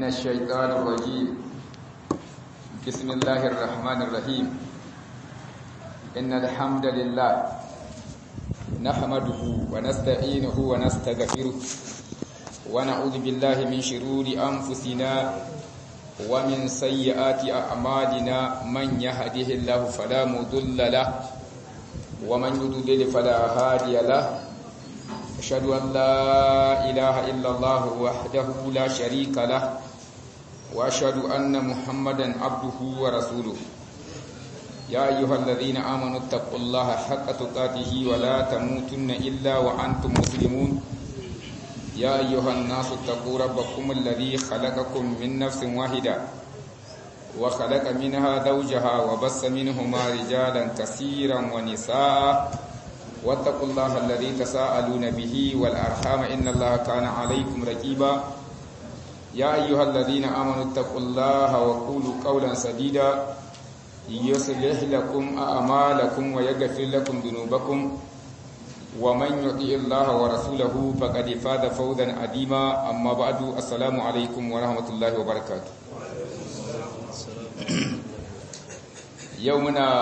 من الشيطان الرجيم بسم الله الرحمن الرحيم إن الحمد لله نحمده ونستعينه ونستغفره ونعوذ بالله من شرور أنفسنا ومن سيئات أعمالنا من يهده الله فلا مضل له ومن يضلل فلا هادي له أشهد أن لا إله إلا الله وحده لا شريك له وأشهد أن محمدا عبده ورسوله يا أيها الذين آمنوا اتقوا الله حق تقاته ولا تموتن إلا وأنتم مسلمون يا أيها الناس اتقوا ربكم الذي خلقكم من نفس واحدة وخلق منها زوجها وبس منهما رجالا كثيرا ونساء واتقوا الله الذي تساءلون به والأرحام إن الله كان عليكم رقيبا يا أيها الذين آمنوا اتقوا الله وقولوا قولا سديدا يصلح لكم أعمالكم ويغفر لكم ذنوبكم ومن يطيع الله ورسوله فقد فاز فوزا عظيما أما بعد السلام عليكم ورحمة الله وبركاته يومنا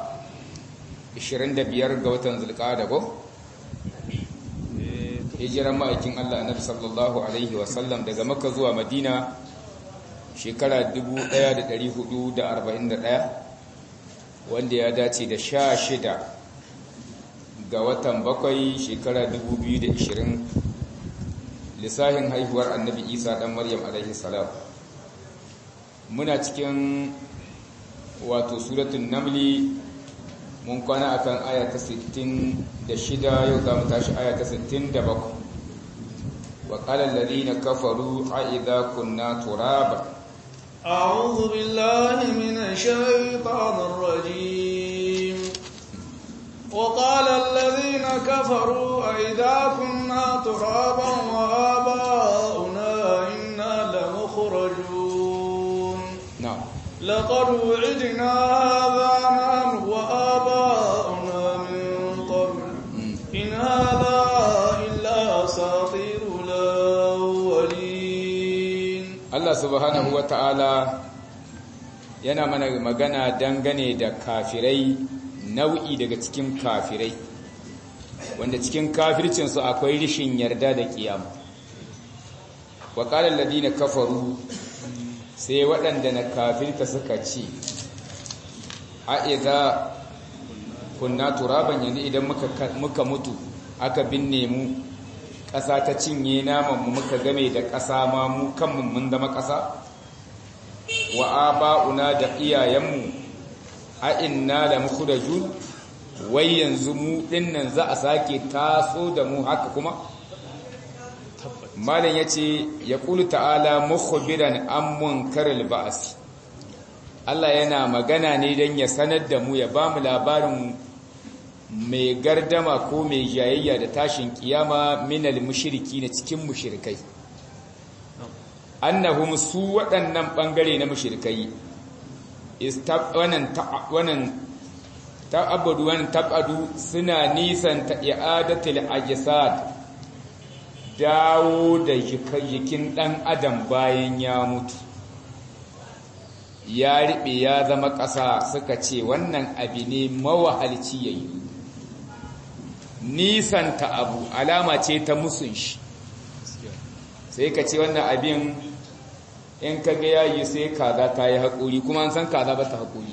25 ga watan zulqa'ada ko hijiran ma'aikin Allah annabi sallallahu alaihi wasallam daga makka zuwa madina shekara 1441 wanda ya dace da 16 ga watan bakwai shekara 2020 lissahin haihuwar annabi isa dan maryam alaihi salam muna cikin wato suratun namli mun kwana akan aya ta 66 yau za mu tashi aya ta 67 wa qala alladhina kafaru a idza kunna turaba a'udhu billahi minash shaitanir rajim wa qala alladhina kafaru a idza kunna turaban wa aba'una inna lamukhrajun na'am لقد وعدنا هذا نحن وآباؤنا من قبل إن هذا إلا أساطير الأولين Allah subhanahu wa ta'ala yana mana magana dangane da kafirai nau'i daga cikin kafirai wanda cikin kafircinsu akwai rishin yarda da kiyama wa ƙalar ladina kafaru sai waɗanda na kafirta suka ce a iza kunna turaban yanzu idan muka mutu aka binne mu ƙasa ta cinye namanmu muka game da ƙasa ma mu kanmu mun zama ƙasa wa aba'una da iyayenmu a inna da muku da jun wai yanzu mu ɗinnan za a sake taso da mu haka kuma malam ya ce ya ƙulu ta'ala mukhbiran an munkaril ba'asi Allah yana magana ne don ya sanar da mu ya ba mu labarin mai gardama ko mai jayayya da tashin kiyama minal mushriki na cikin mushrikai annahum su waɗannan ɓangare na mushrikai wannan ta'abbadu wannan tabadu suna nisan ta i'adatul ajsad dawo da jikin ɗan adam bayan ya mutu ya riɓe ya zama ƙasa suka ce wannan abu ne mawahalci ya yi nisanta abu alama ce ta musun shi sai ka ce wannan abin in ka ga yayi sai kaza ta yi haƙuri kuma an san kaza ba ta haƙuri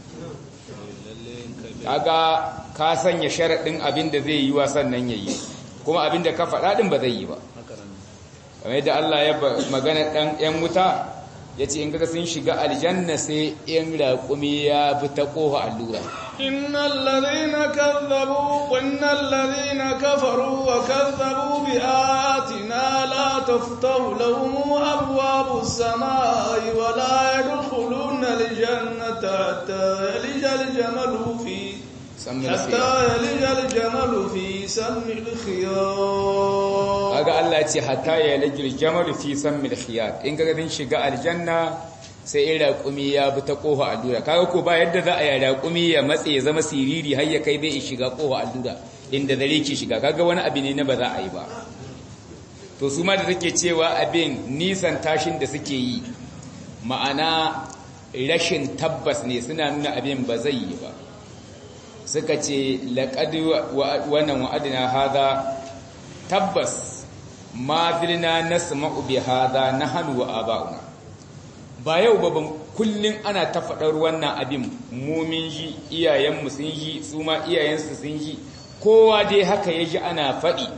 kaga ka sanya sharaɗin abin da zai yi wa sannan ya yi kuma abin da ka faɗa ɗin ba zai yi ba kamar yadda Allah ya magana ɗan ‘yan wuta ya ce in kaga sun shiga aljanna sai ‘yan raƙumi ya bi ta ƙofa allura إن الذين كذبوا وإن الذين كفروا وكذبوا بآياتنا لا تفتح لهم أبواب السماء ولا يدخلون الجنة حتى يلج الجمل في حتى يلج الجمل في سم الخياط kaga Allah ya ce hatta ya lajil jamal fi sammil khiyat in kaga din shiga aljanna sai in raƙumi ya bi ta ƙofa allura kaga ko ba yadda za a yi raƙumi ya matse ya zama siriri har ya kai bai shiga ƙofa allura inda dare ke shiga kaga wani abu ne na ba za a yi ba to su ma da take cewa abin nisan tashin da suke yi ma'ana rashin tabbas ne suna nuna abin ba zai yi ba suka ce laƙadi wannan wa'adina haza tabbas ma filna na sama'u bi haza na hannu wa aba'una ba yau ba kullum ana ta faɗar wannan abin mumin ji iyayenmu sun yi su ma iyayensu sun yi kowa dai haka ya ji ana faɗi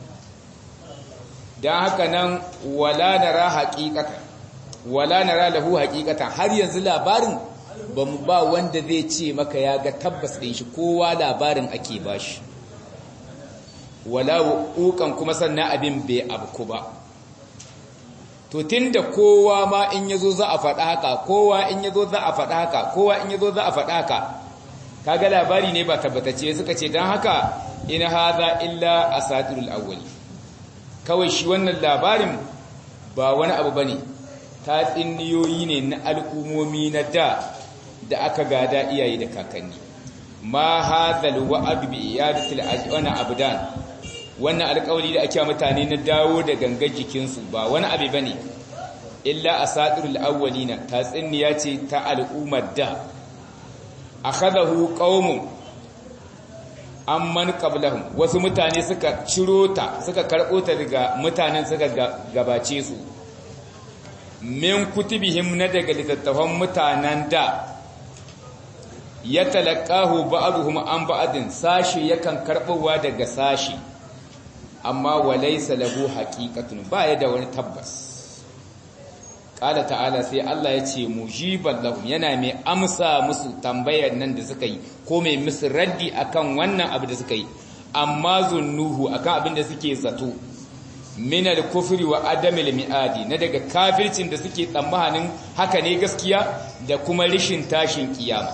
don haka nan wala nara haƙiƙatan wala nara lahu haƙiƙatan har yanzu labarin ba mu ba wanda zai ce maka ya ga tabbas ɗin shi kowa labarin ake ba shi wala wuƙan kuma sannan abin bai abu ba to tunda kowa ma in yazo za a faɗa haka kowa in yazo za a faɗa haka kowa in yazo za a faɗa haka kaga labari ne ba tabbatacce suka ce dan haka in hadha illa asatirul awwali kawai shi wannan labarin ba wani abu bane tatsiniyoyi ne na al'umomi na da da aka gada iyaye da kakanni ma hadhal wa'd bi iyadatil ajwana abdan wannan alƙawari da ake mutane na dawo da gangar jikinsu ba wani abu bane illa asatirul awwalina tatsiniya ce ta al'ummar da akhadahu qaumun amman qablahum wasu mutane suka ciro ta suka karbo ta daga mutanen suka gabace su min kutubihim na daga littattafan mutanen da ya talaqahu ba'dhum an ba'din sashi yakan karbowa daga sashi amma walaysa lahu haqiqatun ba ya da wani tabbas Ƙala ta'ala sai Allah ya ce mujiban lahum yana mai amsa musu tambayar nan da suka yi ko mai musu raddi akan wannan abu da suka yi amma zunnuhu akan abin da suke zato min al-kufri wa adam al-mi'adi na daga kafircin da suke tsammanin haka ne gaskiya da kuma rishin tashin kiyama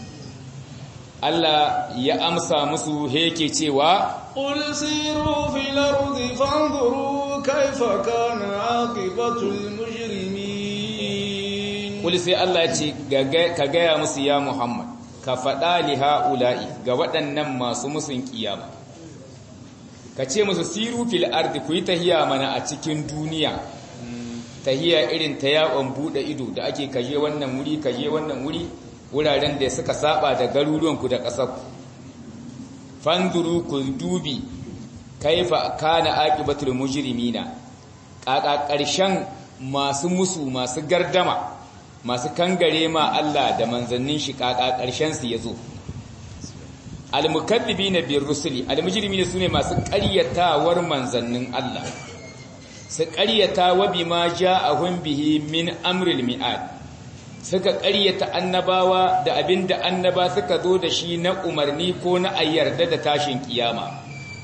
Allah ya amsa musu yake cewa قل سيروا في الأرض فانظروا كيف كان عاقبة المجرمين Kuli sai Allah ya ce ka gaya musu ya Muhammad ka faɗa li ha'ula'i ga waɗannan masu musun kiyama ka ce musu siru fil ardi ku yi tahiya mana a cikin duniya tahiya irin ta yawon buɗe ido da ake kaje wannan wuri kaje wannan wuri wuraren da suka saba da garuruwanku da ƙasarku fanduru ku dubi kaifa kana aqibatul mujrimina ƙaƙa ƙarshen masu musu masu gardama masu kangare ma Allah da manzannin shi ƙaƙa ƙarshen su yazo almukaththibina bir rusuli almujrimina sune masu ƙaryatawar manzannin Allah su ƙaryata wa bima ja'ahum bihi min amril mi'ad suka ƙaryata annabawa da abinda annaba suka zo da shi na umarni ko na ayyarda da tashin kiyama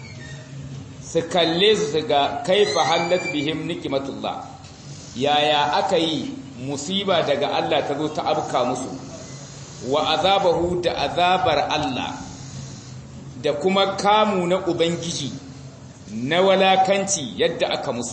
su kalle su ga kaifa hallat bihim nikmatullah yaya aka yi musiba daga Allah ta zo ta abka musu wa azabahu da azabar Allah da kuma kamu na ubangiji na walakanci yadda aka musu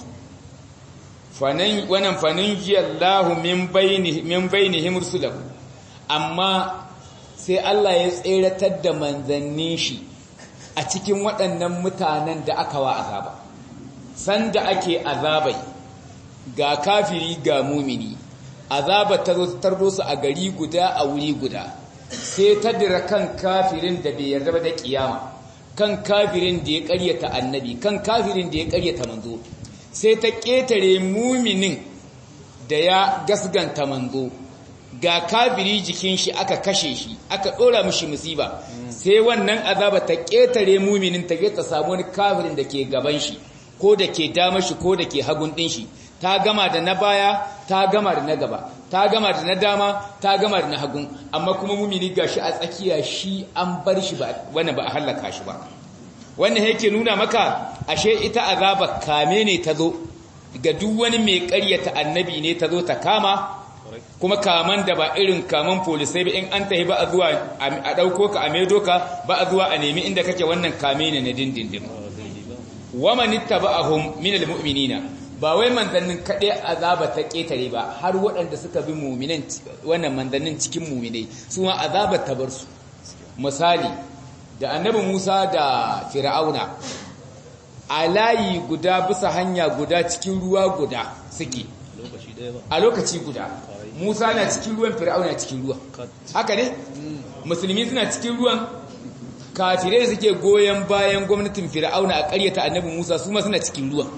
wannan fanin jiyallahu min bainihim rusulahu amma sai Allah ya tseratar da manzannin shi a cikin waɗannan mutanen da aka wa azaba sanda ake azabai ga kafiri ga mumini azaba ta zo tardo su a gari guda a wuri guda sai ta dira kan kafirin da bai yarda ba da kiyama kan kafirin da ya ƙaryata annabi kan kafirin da ya ƙaryata manzo sai ta ƙetare muminin da ya gasganta manzo ga kafiri jikin shi aka kashe shi aka ɗora mishi musiba sai wannan azaba ta ƙetare muminin ta ta samu wani kafirin da ke gaban shi ko da ke dama shi ko da ke hagun ɗin shi ta gama da na baya ta gama da na gaba ta gama da na dama ta gama da na hagun amma kuma mumini gashi a tsakiya shi an bar shi ba wannan ba a hallaka shi ba wannan yake nuna maka ashe ita azaba kame ne ta zo ga duk wani mai ƙaryata annabi ne ta zo ta kama kuma kaman da ba irin kaman polisai ba in an tahi ba a zuwa a ɗauko ka a maido ka ba a zuwa a nemi inda kake wannan kame ne na dindindin waman ittaba'ahum minal mu'minina ba wai manzannin kaɗai azaba ta ƙetare ba har waɗanda suka bi muminan wannan manzannin cikin muminai su ma azaba ta bar su misali da annabi Musa da Fir'auna a layi guda bisa hanya guda cikin ruwa guda suke a lokaci guda Musa na cikin ruwan Fir'auna cikin ruwan haka ne musulmi suna cikin ruwan kafirai suke goyon bayan gwamnatin Fir'auna a ƙaryata annabi Musa su ma suna cikin ruwan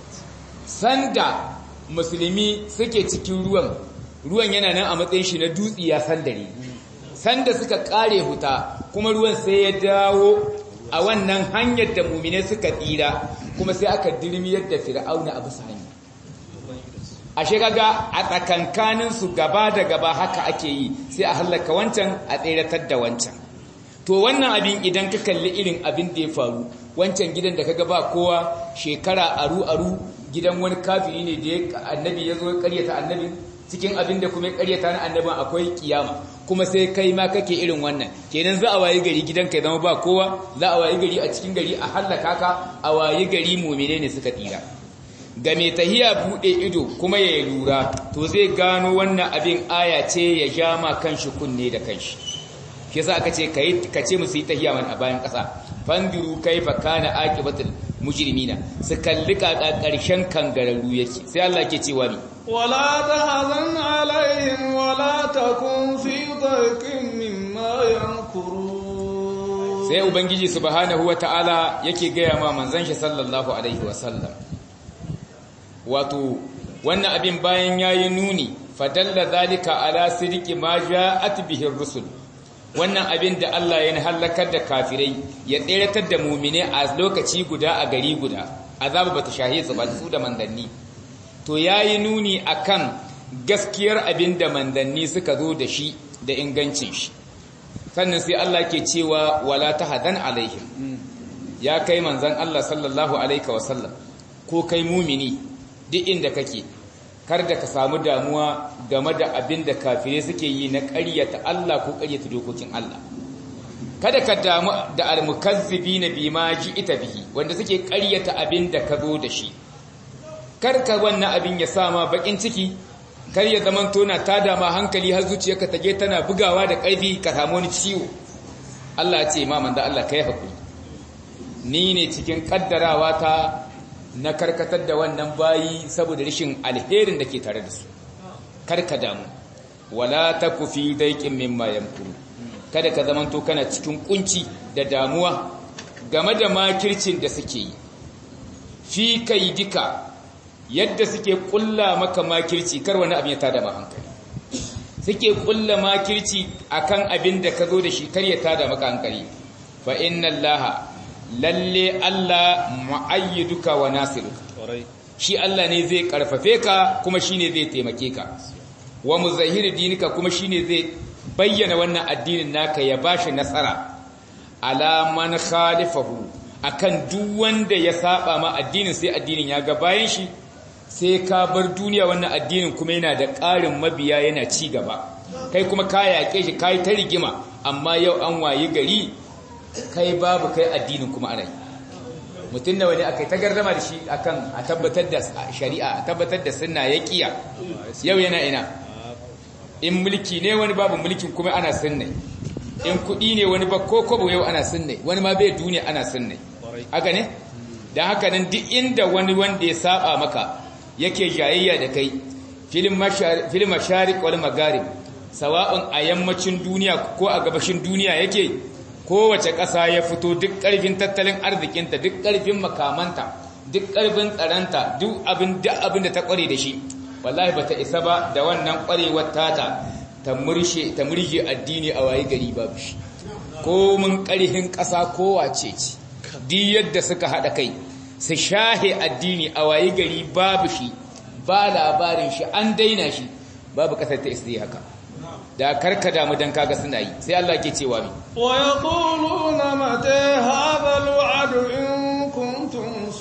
sanda musulmi suke cikin ruwan ruwan yana nan a matsayin shi na dutsi ya sandare sanda suka kare huta kuma ruwan sai ya dawo a wannan hanyar da mumine suka tsira kuma sai aka dirmiyar da fir'auna a bisa hanya ashe kaga a tsakankanin su gaba da gaba haka ake yi sai a hallaka wancan a tseratar da wancan to wannan abin idan ka kalli irin abin da ya faru wancan gidan da kaga ba kowa shekara aru aru gidan wani kafiri ne da annabi ya zo ya karyata annabin cikin abin da kuma ya karyata na annabin akwai kiyama kuma sai kai ma kake irin wannan kenan za a wayi gari gidanka ya zama ba kowa za a wayi gari a cikin gari a hallaka ka a wayi gari mumine ne suka tsira ga mai tahiya bude ido kuma ya lura to zai gano wannan abin aya ce ya ja ma kanshi kunne da kanshi shi yasa aka ce kai ka ce musu yi tahiya man a bayan kasa fandiru kaifa kana aqibatul mujrimina su kalli kaka karshen kangararru yake sai Allah ke cewa ni ولا تحزن عليهم ولا تكن في ضيق مما يمكرون sai ubangiji subhanahu wataala yake gaya ma manzon shi sallallahu alaihi wasallam wato wannan abin bayan yayi nuni fadalla zalika ala sidqi ma ja'at bihi ar-rusul wannan abin da Allah ya halakar da kafirai ya tseratar da mu'mine a lokaci guda a gari guda azabu bata shahi su ba su da mandanni to ya yi nuni akan gaskiyar abin da mandanni suka zo da shi da ingancin shi sannan sai Allah ke cewa wala ta hadan alaihim ya kai manzan Allah sallallahu alaihi wasallam ko kai mumini duk inda kake kar da ka samu damuwa game da abin da kafirai suke yi na ƙaryata Allah ko ƙaryata dokokin Allah kada ka damu da almukazzibina bima ita bihi wanda suke ƙaryata abin da ka zo da shi karka wannan abin ya sama bakin ciki kar ya zaman tona ta dama hankali har zuciyarka tage tana bugawa da ƙarfi ka samu wani ciwo Allah ya ce ma manzo Allah kai hakuri ni ne cikin kaddarawa ta na karkatar da wannan bayi saboda rashin alherin da ke tare da su karka damu wala taku fi daiqin mimma yamkuru kada ka zaman to kana cikin kunci da damuwa game da makircin da suke yi fi kaidika yadda suke kulla maka makirci kar wani abin ya tada ma hankali suke kulla makirci akan abin da ka zo da shi kar ya tada maka hankali fa inna allaha lalle allah mu'ayyiduka wa nasiruka shi allah ne zai karfafe ka kuma shine zai taimake ka wa muzahhir dinika kuma shine zai bayyana wannan addinin naka ya bashi nasara ala man khalifahu akan duk wanda ya saba ma addinin sai addinin ya ga bayan shi sai ka bar duniya wannan addinin kuma yana da ƙarin mabiya yana ci gaba kai kuma ka yaƙe shi kai ta rigima amma yau an wayi gari kai babu kai addinin kuma ana yi mutum da wani aka yi ta gardama da shi akan a tabbatar da shari'a a tabbatar da sunna ya kiya yau yana ina in mulki ne wani babu mulkin kuma ana sunna in kuɗi ne wani ba ko kobo yau ana sunna wani ma bai duniya ana sunna haka ne da haka nan duk inda wani wanda ya saba maka yake jayayya da kai filin masharik wal magarib sawa'un a yammacin duniya ko a gabashin duniya yake kowace ƙasa ya fito duk ƙarfin tattalin arzikinta duk ƙarfin makamanta duk ƙarfin tsaranta duk abin da abin da ta ƙware da shi wallahi bata isa ba da wannan ƙwarewar tata ta murshe ta murje addini a waye gari babu shi ko mun ƙarfin ƙasa kowace ce duk yadda suka haɗa kai su shahe addini a waye gari babu shi ba labarin shi an daina shi babu ƙasar ta isa haka da karka damu dan kaga suna yi sai Allah ke cewa mi wa yaquluna mata hadha alwa'd in kuntum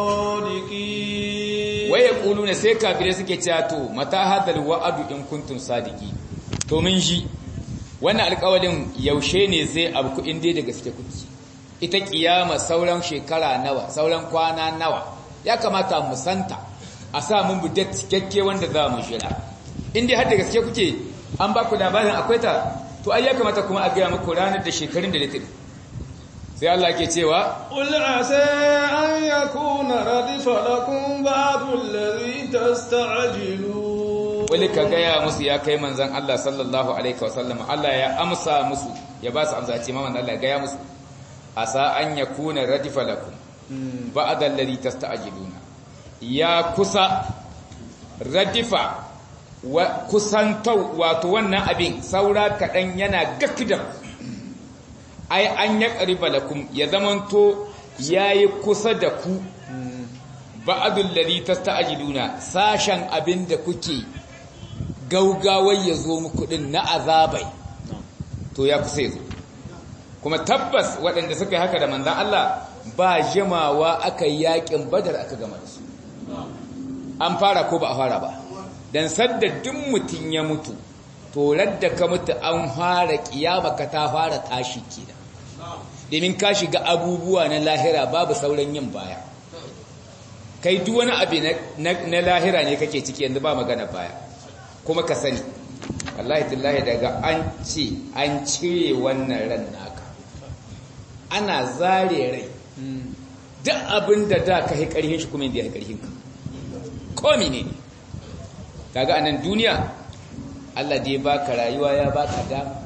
sadiqin wa yaquluna sai kafirai suke cewa to mata hadha alwa'd in kuntum sadiqin to mun ji wannan alƙawarin yaushe ne zai abu in dai da gaske kuke ita kiyama sauran shekara nawa sauran kwana nawa ya kamata mu santa a sa mun budat cikakke wanda za mu shira in dai har da gaske kuke an ba ku labarin akwai ta to ai ya kamata kuma a gaya muku ranar da shekarun da litin sai Allah ke cewa قل عسى أن يكون ردف لكم بعض الذي تستعجلون wani ka gaya musu ya kai manzan Allah sallallahu alaihi wasallam Allah ya amsa musu ya ba su amsa ce ma manzan Allah ya gaya musu asa an yakuna radifa lakum ba'da alladhi tasta'jiluna ya kusa radifa wa kusantau wato wannan abin saura kadan yana gakkidan ai an ya qariba lakum ya zamanto yayi kusa da ku ba'dul ladhi tasta'jiluna sashen abin da kuke gaugawai ya zo muku din na azabai to ya kusa yazo kuma tabbas waɗanda suka yi haka da manzan Allah ba jimawa aka yi yakin badar aka gama da su an fara ko ba a fara ba dan sadda duk mutum ya mutu to radda ka mutu an fara kiyama ka ta fara tashi kenan domin ka shiga abubuwa na lahira babu sauran yin baya kai duk wani abu na lahira ne kake ciki yanzu ba magana baya kuma ka sani wallahi tillahi daga an ce an cire wannan ran naka ana zare rai duk abin da da ka yi karhin shi kuma inda ya yi karhin ka komi ne daga anan duniya Allah da ya baka rayuwa ya baka dama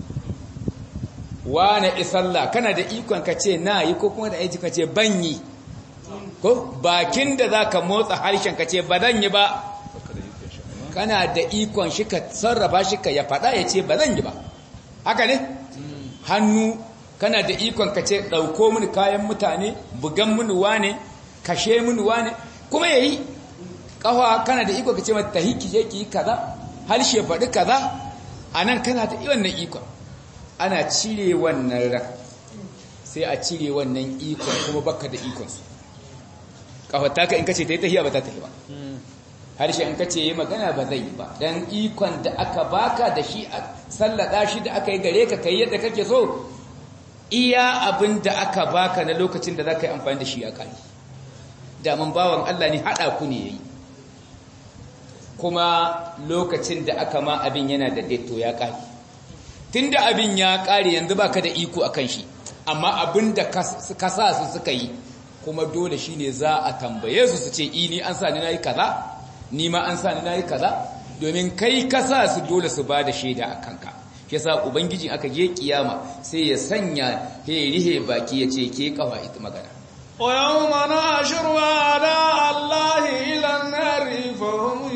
wane isalla kana da ikon ka ce na yi ko kuma da aiki ka ce ban yi ko bakin da za ka motsa harshen ka ce ba zan yi ba kana da ikon shi ka sarrafa shi ka ya faɗa ya ce ba zan yi ba haka ne hannu kana da ikon ka ce ɗauko mini kayan mutane bugan mini wane kashe mini wane kuma ya yi ƙawa kana da ikon ka ce mata hiki je ki yi kaza harshe faɗi kaza a nan kana da wannan ikon ana cire wannan ran sai a cire wannan ikon kuma baka da ikonsu ƙawata ka in ka ce ta yi tahiya ba ta tafi ba harshe in kace yi magana ba zai yi ba dan ikon da aka baka da shi a sallada shi da aka yi gare ka kai yadda kake so iya abin da aka baka na lokacin da zaka yi amfani da shi a kai daman bawan Allah ne hada ku ne yayi kuma lokacin da aka ma abin yana da daito ya kare tunda abin ya kare yanzu baka da iko akan shi amma abin da ka sa su suka yi kuma dole shine za a tambaye su su ce ini an sa ni nayi kaza ni ma an sa ni nayi kaza domin kai ka sa su dole su ba da shaida a kanka shi yasa ubangiji aka je kiyama sai ya sanya he rihe baki ya ce ke kafa ita magana wa yawma nashru ala allahi ila an-nar fa hum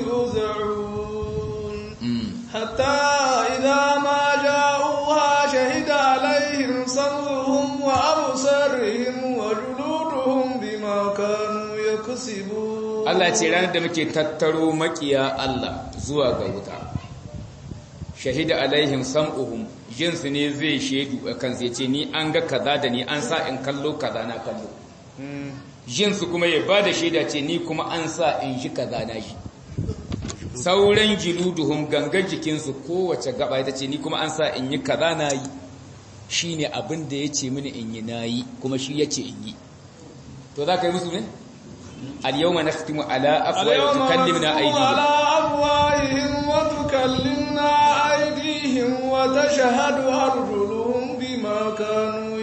yuz'un hatta idha ma ja'uha shahida alaihim sam'uhum wa absaruhum wa juluduhum bima kanu yaksibun Allah ce ranar da muke tattaro makiya Allah zuwa ga wuta shahida alaihim sam'uhum jinsu ne zai shaidu a kansu ya ce ni an ga kaza da ni an sa in kallo kaza na kallo jinsu kuma ya ba da shaida ce ni kuma an sa in shi kaza na shi sauran jiluduhum gangar jikinsu kowace gaba ita ce ni kuma an sa in yi kaza na yi shi ne abin da ya ce mini in yi na yi kuma shi ya ce in yi to za ka yi musu ne? اليوم نختم على أفواههم وتكلمنا أيديهم على أفواههم وتكلمنا أيديهم وتشهد أرجلهم بما كانوا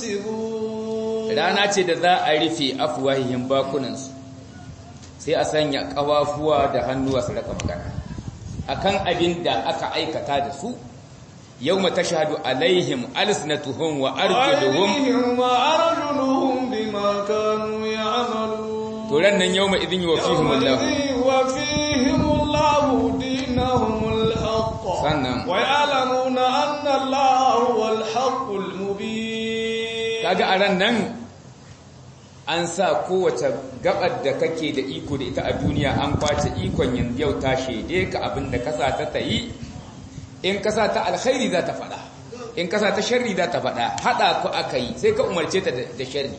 يكسبون rana ce da za a rufe afwahihim bakunansu sai a sanya kawafuwa da hannuwa su raka magana akan abin da aka aikata da su yawma tashhadu alaihim alsinatuhum wa arjuluhum wa arjuluhum bima kanu ya'malun to ran nan yawma idin yuwafihim Allah yuwafihim Allah dinahum al-haqq sannan wa ya'lamuna anna Allah huwal haqqul mubin kaga a ran nan an sa kowace gabar da kake da iko da ita a duniya an kwace ikon yanzu yau ta shede ka abin da kasa ta tayi in kasa ta alkhairi za ta faɗa in kasa ta sharri za ta faɗa haɗa ku aka yi sai ka umarce ta da sharri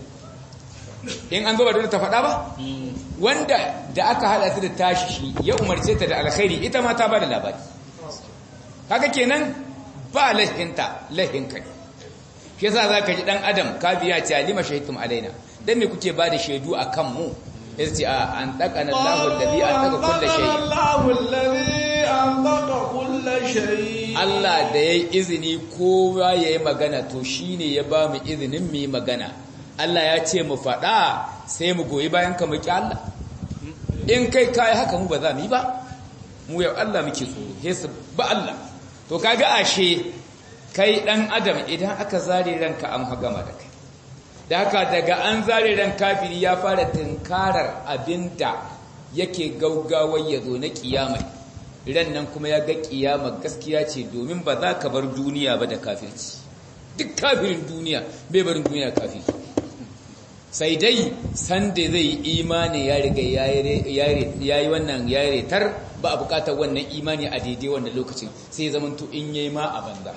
in an zo ba dole ta faɗa ba wanda da aka haɗa ta da tashi shi ya umarce ta da alkhairi ita ma ta ba da labari haka kenan ba lahinta lahinka ne shi yasa za ka ji ɗan adam ka biya ce alima shahidtum alaina dan me kuke ba da shaidu a kan mu ya ce a an ɗaƙa na lahun da biya an ɗaƙa kulle shayi Allah da yayi izini kowa yayi magana to shine ya ba mu izinin mu yi magana Allah ya ce mu faɗa sai mu goyi bayan ka muki Allah in kai kai haka mu ba za mu yi ba mu yau Allah muke tsoro sai su ba Allah to kaga ashe kai dan adam idan aka zare ranka an hagama da kai da haka daga an zare ran kafiri ya fara tunkarar abinda yake gaugawar ya zo na kiyama ran nan kuma ya ga kiyama gaskiya ce domin ba za ka bar duniya ba da kafirci duk kafirin duniya bai barin duniya kafiri sai dai sanda zai imani ya riga ya yi wannan ya retar ba a bukatar wannan imani a daidai wannan lokacin sai ya zamanto in yayi ma a banza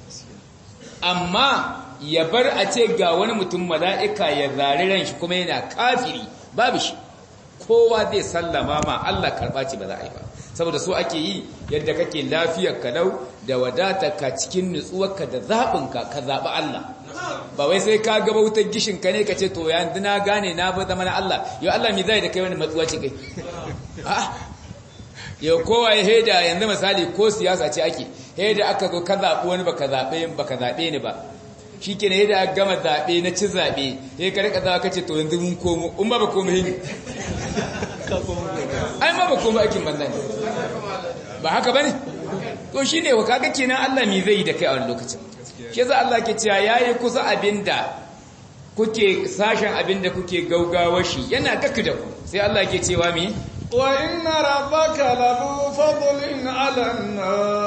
amma ya bar a ce ga wani mutum mala'ika ya zari ran shi kuma yana kafiri babu shi kowa zai sallama ma Allah karɓa ce ba za a yi ba saboda so ake yi yadda kake lafiyar kalau da wadata ka cikin nutsuwarka da zaɓinka ka zaɓi Allah ba wai sai ka gaba wutar gishin ka ne ka ce to yanzu na gane na ba zama na Allah yau Allah mi zai da kai wani matsuwa ce kai yau kowa ya heda yanzu misali ko siyasa ce ake heda aka zo ka zaɓi wani baka zaɓe baka zaɓe ni ba shi ke ne yadda gama zaɓe na ci zaɓe ya ka rika zaɓa kace to yanzu mun komo in ba ba komo hini ai ma ba komo aikin banza ne ba haka ba ne to shi ne wa kaga kenan Allah mi zai yi da kai a wani lokacin shi za Allah ke cewa ya yi kusa abinda kuke sashen abinda kuke gaugawa shi yana gaka da ku sai Allah ke cewa mi wa inna rabbaka lahu fadlin 'alan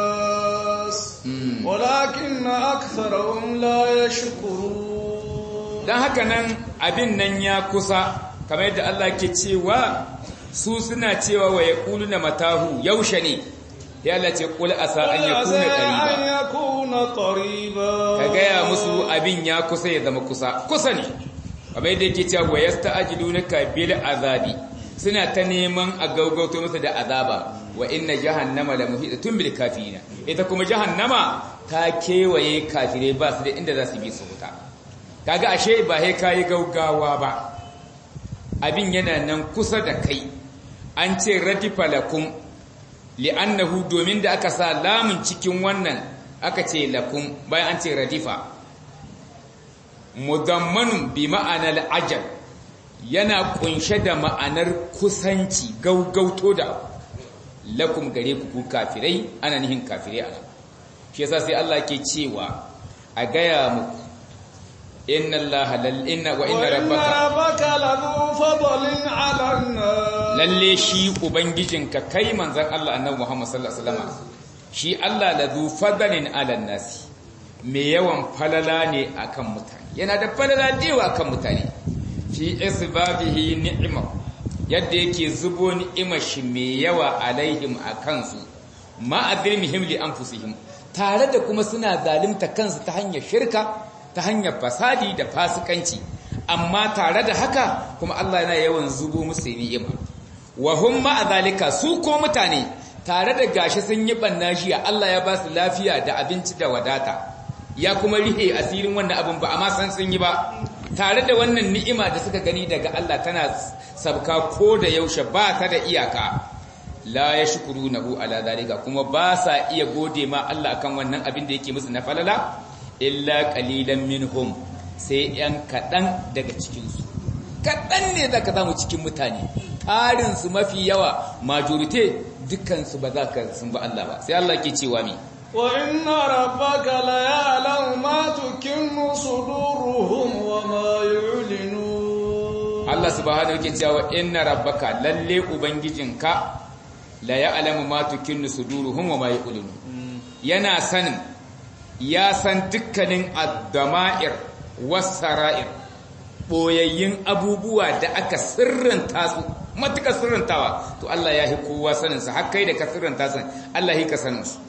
nas walakin aktharuhum la yashkurun dan haka nan abin nan ya kusa kamar yadda Allah ke cewa su suna cewa wa yaquluna matahu yaushe ne ya Allah ce kul asa an yakuna qariba ka gaya musu abin ya kusa ya zama kusa kusa ne kamar yadda yake cewa wa yasta'jilunaka bil azabi suna ta neman a gaugauto masa da azaba wa inna jahannama la muhitatun bil kafirina ita kuma jahannama ta kewaye kafirai ba su da inda za su bi su huta kaga ashe ba sai kai gaugawa ba abin yana nan kusa da kai an ce radifa lakum li'annahu domin da aka sa lamun cikin wannan aka ce lakum bayan an ce radifa mudammanun bi ma'anar ajal yana kunshe da ma'anar kusanci gaugauto da lakum gare ku ku kafirai ana nihin kafirai ana shi yasa sai Allah ke cewa a gaya muku inna Allah lal inna wa inna rabbaka lahu fadlin 'ala lalle shi ubangijinka kai manzon Allah annabi Muhammad sallallahu alaihi wasallam shi Allah ladhu fadlin 'ala nasi me yawan falala ne akan mutane yana da falala dewa akan mutane fi isbabihi ni'ima yadda yake zubo ni'imar shi mai yawa alaihim akan su ma adrimihim li anfusihim tare da kuma suna zalunta kansu ta hanyar shirka ta hanyar fasadi da fasikanci amma tare da haka kuma Allah yana yawan zubo musu ni'ima wa hum ma zalika su ko mutane tare da gashi sun yi banna shi Allah ya ba su lafiya da abinci da wadata ya kuma rihe asirin wannan abin ba amma san sun yi ba tare da wannan ni'ima da suka gani daga Allah tana sabka ko da yaushe ba ta da iyaka la yashkurunahu ala zalika kuma ba sa iya gode ma Allah akan wannan abin da yake musu na falala illa qalilan minhum sai yan kadan daga cikin su kadan ne zaka samu cikin mutane tarin su mafi yawa majority dukkan su ba za ka sun ba Allah ba sai Allah ke cewa mi wa inna rabbaka la ya'lamu ma tukinnu suduruhum wa ma yu'linun Allah subhanahu yake cewa inna rabbaka lalle ubangijinka la ya'lamu ma tukinnu suduruhum wa ma yu'linun yana sanin ya san dukkanin ad-dama'ir was-sara'ir boyayyin abubuwa da aka sirranta su matuƙar sirrantawa to Allah ya hi kowa sanin sa har kai da ka sirranta san Allah ya ka sanin su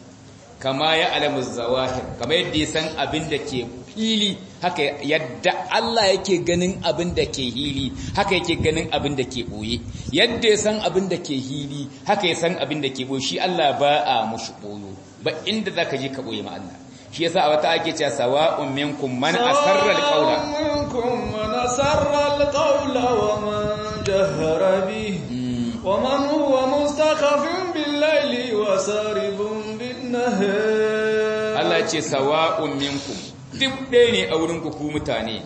kama ya alamu zawahir kama yadda ya san abin da ke fili haka yadda Allah yake ganin abin da ke hili haka yake ganin abin da ke boye yadda ya san abin da ke hili haka ya san abin da ke boye shi Allah ba a mushi boyo ba inda zaka je ka boye ma Allah shi yasa a wata ake cewa sawa'un minkum man asarra alqawla minkum man asarra alqawla wa man jahara bihi wa man huwa mustakhafin bil layli wa saribun bin nahar Allah ce sawa'un minkum duk ɗaya ne a wurin ku mutane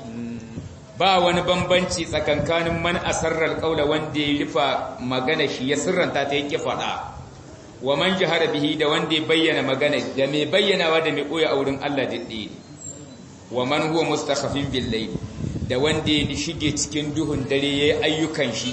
ba wani bambanci tsakankanin man asarrar kaula wanda ya rufa magana shi ya sirranta ta yake faɗa wa man jahara bihi da wanda ya bayyana magana da mai bayyanawa da mai koya a wurin Allah diddi wa man huwa mustakhafin bil layl da wanda ya shige cikin duhun dare yayi ayyukan shi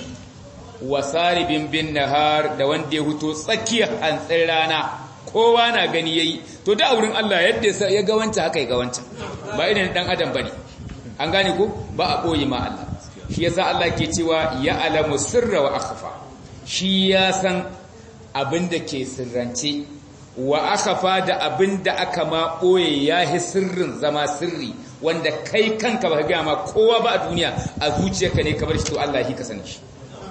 wa saribin bin nahar da wanda ya huto tsakiyar hantsin rana kowa na gani yayi to da a wurin Allah yadda ya ga wancan haka ya ga wancan ba irin dan adam bane an gane ko ba a ɓoye ma Allah shi yasa Allah ke cewa ya alamu sirra wa akhfa shi ya san abin da ke sirrance wa akhfa da abin da aka ma ɓoye ya hi sirrin zama sirri wanda kai kanka ba ga ma kowa ba a duniya a zuciyarka ne kamar shi to Allah shi ka sani shi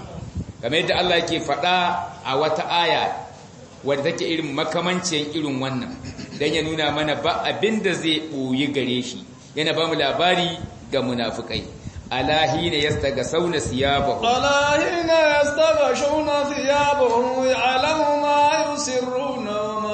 kamar yadda Allah yake faɗa a wata aya wadda take irin makamancin irin wannan dan ya nuna mana ba abin da zai ɓoye gare shi yana ba mu labari ga munafukai alahina yastagasawna siyabahum alahina yastaghashawna thiyabahum ya'lamu ma yusirruna wa ma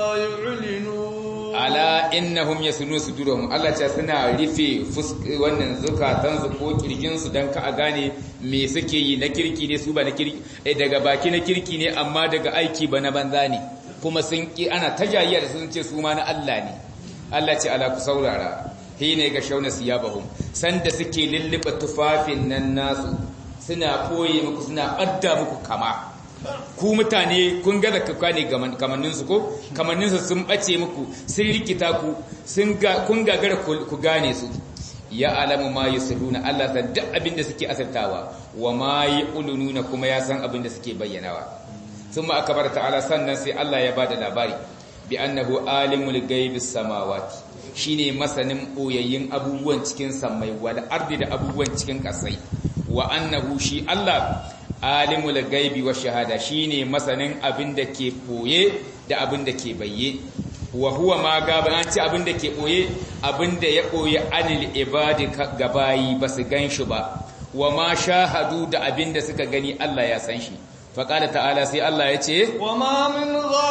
yu'linun ala innahum yasunu sudurahum Allah ce suna rufe wannan zukatan su ko kirjin su dan ka a gane me suke yi na kirki ne su ba na kirki eh daga baki na kirki ne amma daga aiki ba na banza ne kuma sun ki ana tajayya da sun ce su ma na Allah ne Allah ce ala ku saurara hine ga shauna siyabahum sanda suke lulluba tufafin nan nasu suna koye muku suna adda muku kama ku mutane kun ga zakka ne kamannin su ko kamannin su sun bace muku sun rikita ku sun ga kun gagara ku gane su ya alamu ma yusirruna Allah san duk abin da suke asartawa wa ma yulununa kuma ya san abin da suke bayyanawa thumma akbar ta'ala sannan sai Allah ya bada labari bi annahu alimul ghaibis samawati shine masanin boyayyin abubuwan cikin sammai wal ardi da abubuwan cikin kasai wa annahu shi Allah alimul gaibi wa shahada shine masanin abin da ke boye da abin da ke bayye wa huwa ma gaba an ce abin da ke boye abin da ya boye anil ibadi gabayi basu ganshi ba wa ma shahadu da abin da suka gani Allah ya san shi فقال تعالى سي الله يتي وما من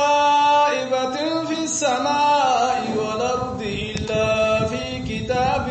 غائبة في السماء والأرض إلا في كتاب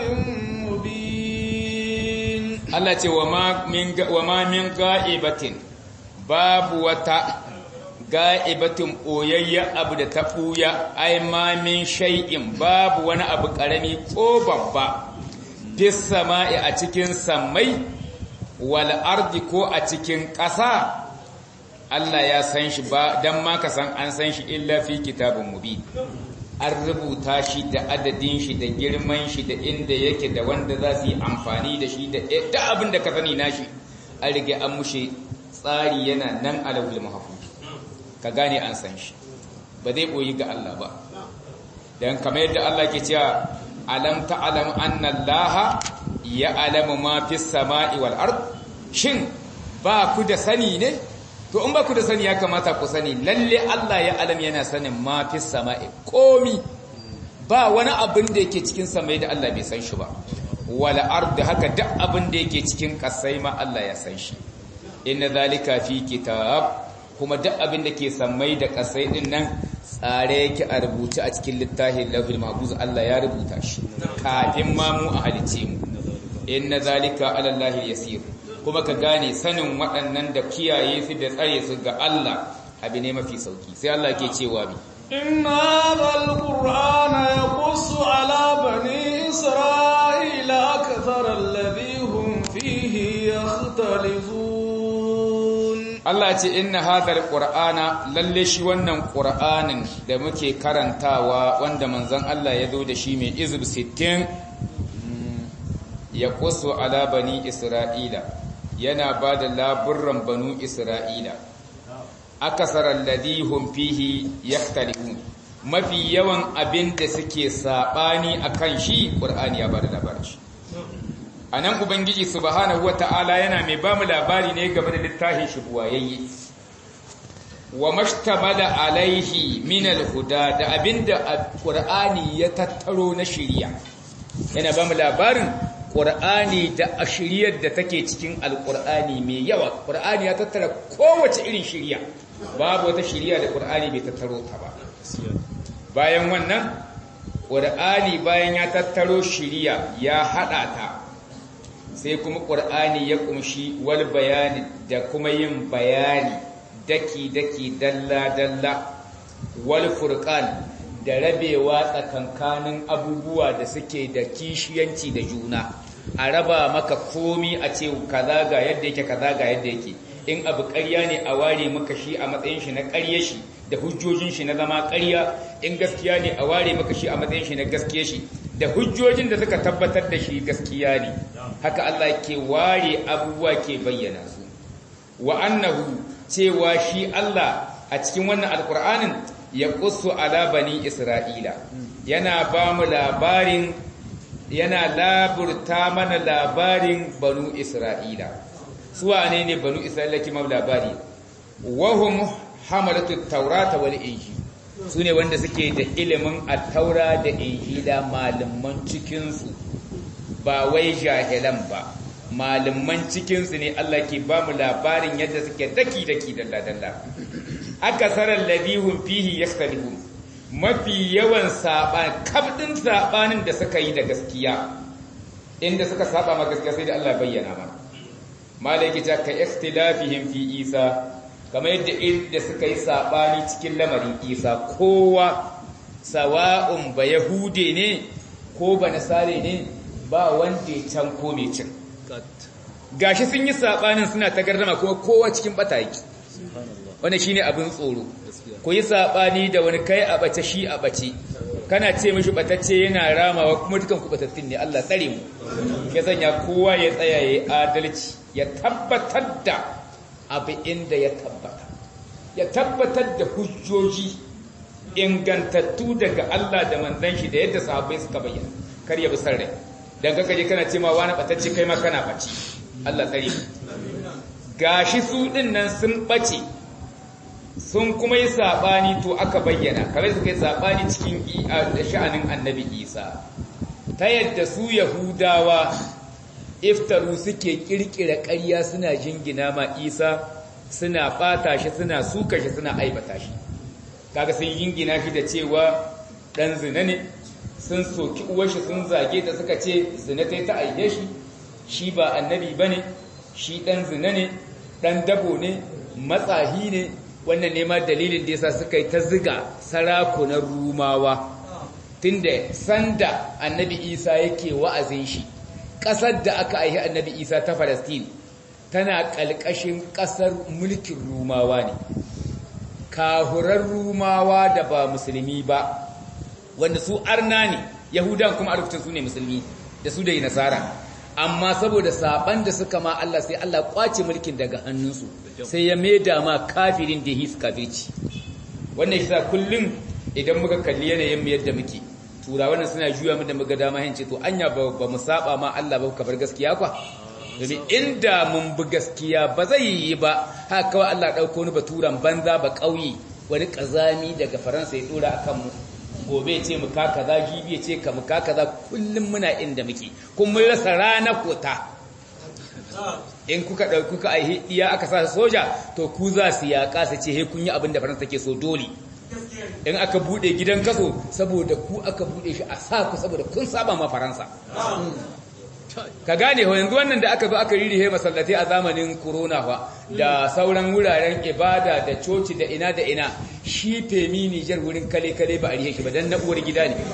مبين الله يتي وما من وما من غائبة باب وتا غائبة أويا أبو تفويا أي ما من شيء باب وانا أبو كرمي ko babba في السماء a cikin samai wal ardi ko a cikin ƙasa Allah ya san shi ba dan ma ka san an san shi illa fi kitabun mubin an rubuta shi da adadin shi da girman shi da inda yake da wanda za su yi amfani da shi da da abin da ka sani nashi an rige an mushe tsari yana nan alawul mahfuz ka gane an san shi ba zai boyi ga Allah ba dan kamar yadda Allah ke cewa alam ta'lam anna Allah ya'lamu ma fis sama'i wal ard shin ba ku da sani ne to in ba ku da sani ya kamata ku sani lalle Allah ya alam yana sanin ma fi sama'i komi ba wani abin da yake cikin samai da Allah bai san shi ba wala ardi haka duk abin da yake cikin kasai ma Allah ya san shi inna zalika fi kitab kuma duk abin da ke samai da kasai din nan tsare yake a rubuce a cikin littafin lahul mahfuz Allah ya rubuta shi kafin ma mu a halice mu inna zalika ala Allah yasir kuma ka gane sanin waɗannan da kiyaye su da tsare su ga Allah abu ne mafi sauki sai Allah ke cewa bi inna hadhal qur'ana yaqussu ala bani isra'ila akthar alladhi hum fihi yakhtalifun Allah ce inna hadhal qur'ana lalle shi wannan qur'anin da muke karantawa wanda manzon Allah ya zo da shi mai izib 60 yaqussu ala bani isra'ila yana ba da laburran banu isra'ila akasarar ladihun fihi ya mafi yawan abin da suke saɓani a kan shi ƙur'ani ya ba da labarin shi a nan ubangiji subhanahu wa ta'ala yana mai ba mu labari ne game da littafin shi buwayayye wa mashtamala alaihi minal huda da abin da ƙur'ani ya tattaro na shirya yana ba mu labarin ƙur'ani da a shiryar da take cikin alƙur'ani mai yawa ƙur'ani ya tattara kowace irin shirya babu wata shirya da ƙur'ani bai tattaro ta ba bayan wannan ƙur'ani bayan ya tattaro shiriya ya haɗa ta sai kuma ƙur'ani ya ƙunshi wal bayani da kuma yin bayani daki-daki dalla-dalla wal furqan da rabewa tsakankanin abubuwa da suke da kishiyanci da juna a raba maka komi a ce kaza ga yadda yake kaza ga yadda yake in abu ƙarya ne a ware maka shi a matsayin shi na ƙarye shi da hujjojin shi na zama ƙarya in gaskiya ne a ware maka shi a matsayin shi na gaskiya shi da hujjojin da suka tabbatar da shi gaskiya ne haka Allah ke ware abubuwa ke bayyana su wa annahu cewa shi Allah a cikin wannan alkur'anin ya qussu ala bani isra'ila yana ba mu labarin yana laburta mana labarin banu isra'ila su wane ne banu isra'ila kima labari wahum hamalatu taurata wal injil su ne wanda suke da ilimin attaura da injila malaman cikinsu ba wai jahilan ba malaman cikinsu ne Allah ke ba mu labarin yadda suke daki-daki dalla-dalla aka sarar labihun fihi ya mafi yawan saɓa kabdin saɓanin da suka yi da gaskiya inda suka saɓa ma gaskiya sai da Allah bayyana mana malaki ta ka ikhtilafihim fi isa kamar yadda inda suka yi saɓani cikin lamarin isa kowa sawa'un ba yahude ne ko ba nasare ne ba wanda ya can ko mai cin gashi sun yi saɓanin suna ta gardama kuma kowa cikin bata yake wanda shine abin tsoro ku yi saɓani da wani kai a bace shi a bace kana ce mishi batacce yana ramawa kuma dukan ku batattun ne Allah tsare mu ya sanya kowa ya tsaya ya adalci ya tabbatar da abu inda ya tabbata ya tabbatar da hujjoji ingantattu daga Allah da manzon shi da yadda sahabbai suka bayyana kar ya bi sarrai dan kaka je kana ce ma wani batacce kai ma kana bace Allah tsare gashi su din nan sun bace sun kuma yi sabani to aka bayyana kamar suka yi sabani cikin sha'anin annabi Isa ta yadda su yahudawa iftaru suke kirkira ƙarya suna jingina ma Isa suna bata shi suna suka shi suna aibata shi kaga sun jingina shi da cewa dan zina ne sun soki uwarshi sun zage ta suka ce zina ta ta aihe shi shi ba annabi ba ne shi ɗan zina ne ɗan dabo ne matsahi ne wannan nema dalilin da yasa suka yi ta ziga sarakunan rumawa tunda sanda annabi isa yake wa'azin shi ƙasar da aka aihi annabi isa ta falastin tana ƙalƙashin ƙasar mulkin rumawa ne kahurar rumawa da ba musulmi ba wanda su arna ne yahudan kuma a lokacin su ne musulmi da su da yi nasara amma saboda saban da suka ma Allah sai Allah kwace mulkin daga hannunsu sai ya maida ma kafirin da his kafirci wannan shi sa kullum idan muka kalli yanayin mu yadda muke tura wannan suna juya mu da muga dama hince to anya ba, ba mu saba ma Allah ba bar gaskiya kwa domin inda mun bi gaskiya ba zai yi ba haka kawai Allah dauko ni baturan banza ba kauye wani kazami daga Faransa ya dora akan mu gobe ce mu ka kaza jibi ce ka mu ka kaza kullum muna inda muke kun mun rasa rana kota in kuka dauki kuka aihi iya aka sa soja to ku za su yaka su ce he kun yi abin da faransa take so dole in aka bude gidan kaso saboda ku aka bude shi a sa ku saboda kun saba ma faransa ka gane ho yanzu wannan da aka zo aka ririhe masallatai a zamanin corona fa da sauran wuraren ibada da coci da ina da ina shi femi Nijar wurin kale kale ba a rihe shi ba dan na uwar gida ne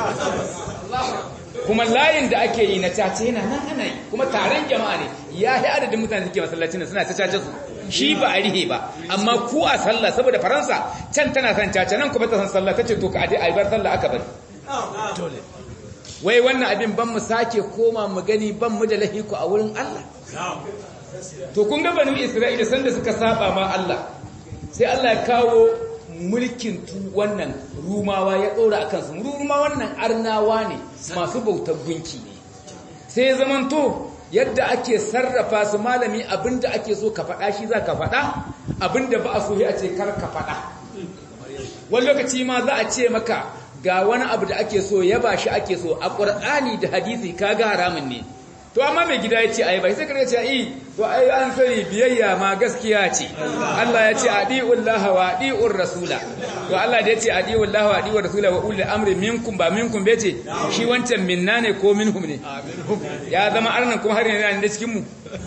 kuma layin da ake yi na cace yana nan ana yi kuma taron jama'a ne ya yi adadin mutane suke masallacin suna ta cace su shi ba a rihe ba amma ku a sallah saboda faransa can tana san cace nan kuma ta san sallah ta ce to ka ade a bar sallah aka bari wai wannan abin ban mu sake koma mu gani ban mu da lahiku a wurin Allah to kun ga banu Isra'ila sanda suka saba ma Allah sai Allah ya kawo mulkin tu wannan rumawa ya dora akan su ruma wannan arnawa ne masu bautar gunki ne sai zamanto yadda ake sarrafa su malami abinda ake so ka faɗa shi za ka faɗa abinda ba a so a ce kar ka faɗa wani lokaci ma za a ce maka ga wani abu da ake so ya ba shi ake so a ƙur'ani da hadisi kaga haramun ne to amma mai gida ya ce ai bai sai ka ce ai to ai an sani biyayya ma gaskiya ce Allah ya ce adiullaha wa adiur rasula to Allah da ya ce adiullaha wa adiur rasula wa ulil amri minkum ba minkum bace shi wancan minna ne ko minhum ne ya zama arnan kuma har yanzu ne cikin mu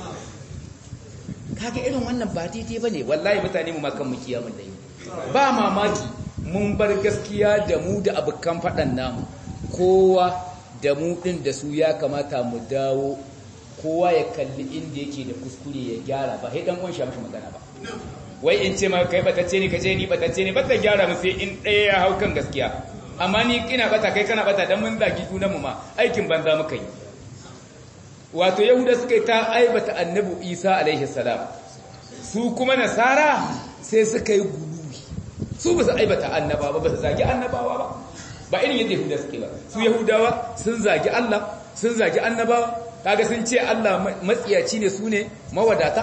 kaga irin wannan ba daidai bane wallahi mutane mu makan mu kiyamun dai ba mamaki mun bar gaskiya da mu da abukan fadan namu kowa da mu ɗin da su ya kamata mu dawo kowa ya kalli inda yake da kuskure ya gyara ba haidan ƙunshi mashi magana ba wai in ce ma kai batacce ne kace ni batacce ne bata gyara mu sai in ɗaya ya hau kan gaskiya amma ni ina bata kai kana bata dan mun zagi junan mu ma aikin banza muka yi wato yahuda suka yi ta aibata annabi isa alaihi salam su kuma nasara sai suka yi guluwi su ba su aibata annabawa ba ba su zagi annabawa ba ba irin yadda yahuda suke ba su yahudawa sun zagi Allah sun zagi annabawa kaga sun ce Allah matsiyaci ne su ne mawadata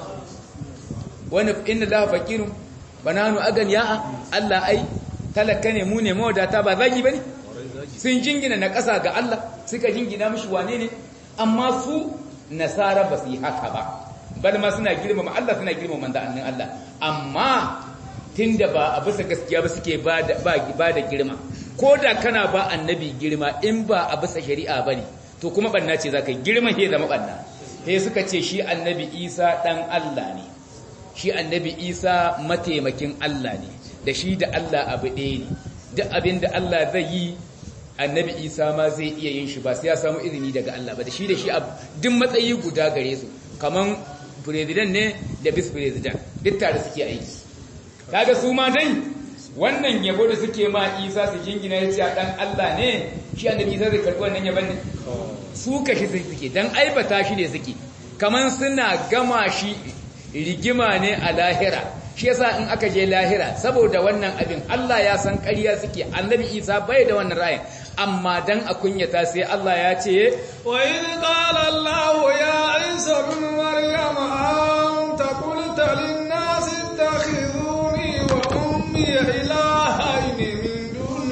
wani inna la faqirun bananu agan ya'a Allah ai talaka ne mu ne mawadata ba zagi bane sun jingina na ƙasa ga Allah suka jingina mishi wane ne amma su nasara ba su yi haka ba bal ma suna girmama Allah suna girmama manzo annin Allah amma tunda ba a bisa gaskiya ba suke ba da girma ko da kana ba annabi girma in ba a bisa shari'a bane to kuma banna ce zaka girma he zama banna he suka ce shi annabi Isa dan Allah ne shi annabi Isa mataimakin Allah ne da shi da Allah abu ɗaya ne duk abin da Allah zai yi annabi Isa ma zai iya yin shi ba sai ya samu izini daga Allah ba da shi da shi duk matsayi guda gare su kaman president ne da vice president duk tare suke aiki kaga su ma dai wannan yabo da suke ma Isa su jingina ya ce dan Allah ne shi annabi Isa zai karbi wannan yabon ne su kashi suke dan aibata shi ne suke kaman suna gama shi rigima ne a lahira shi yasa in aka je lahira saboda wannan abin Allah ya san ƙarya suke annabi Isa bai da wannan ra'ayin amma dan a kunyata sai Allah ya ce wa in qala Allah ya Isa ibn Maryam anta qulta lin nas ittakhiduni wa ummi ilahayn min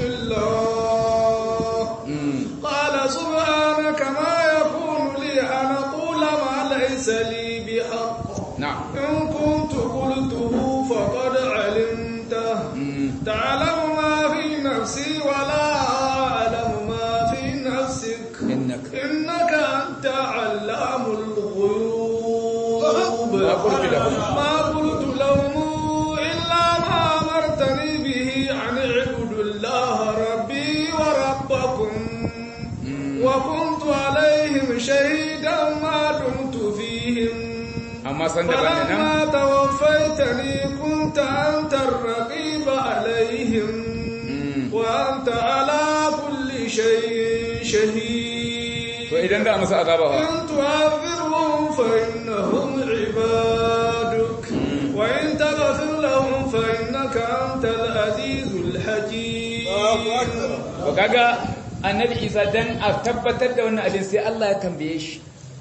dunillah qala subhanaka ma yakunu li an aqula ma laysa li bihaqq na'am in kuntu qultuhu faqad alimta تعلم ما في نفسي ولا أعلم ما في نفسك إنك إنك أنت علام الغيوب ما قلت لهم. ما قلت لهم إلا ما أمرتني به أن اعبدوا الله ربي وربكم وكنت عليهم شهيدا ما دمت فيهم amma san da bane nan فلما توفيتني كنت أنت الرقيب عليهم وأنت على كل شيء شهيد to idan da musu azaba fa إن تعذرهم فإنهم عبادك وإن تغفر لهم فإنك أنت العزيز الحكيم to kaga annabi Isa dan a tabbatar da wannan abin sai Allah ya tambaye shi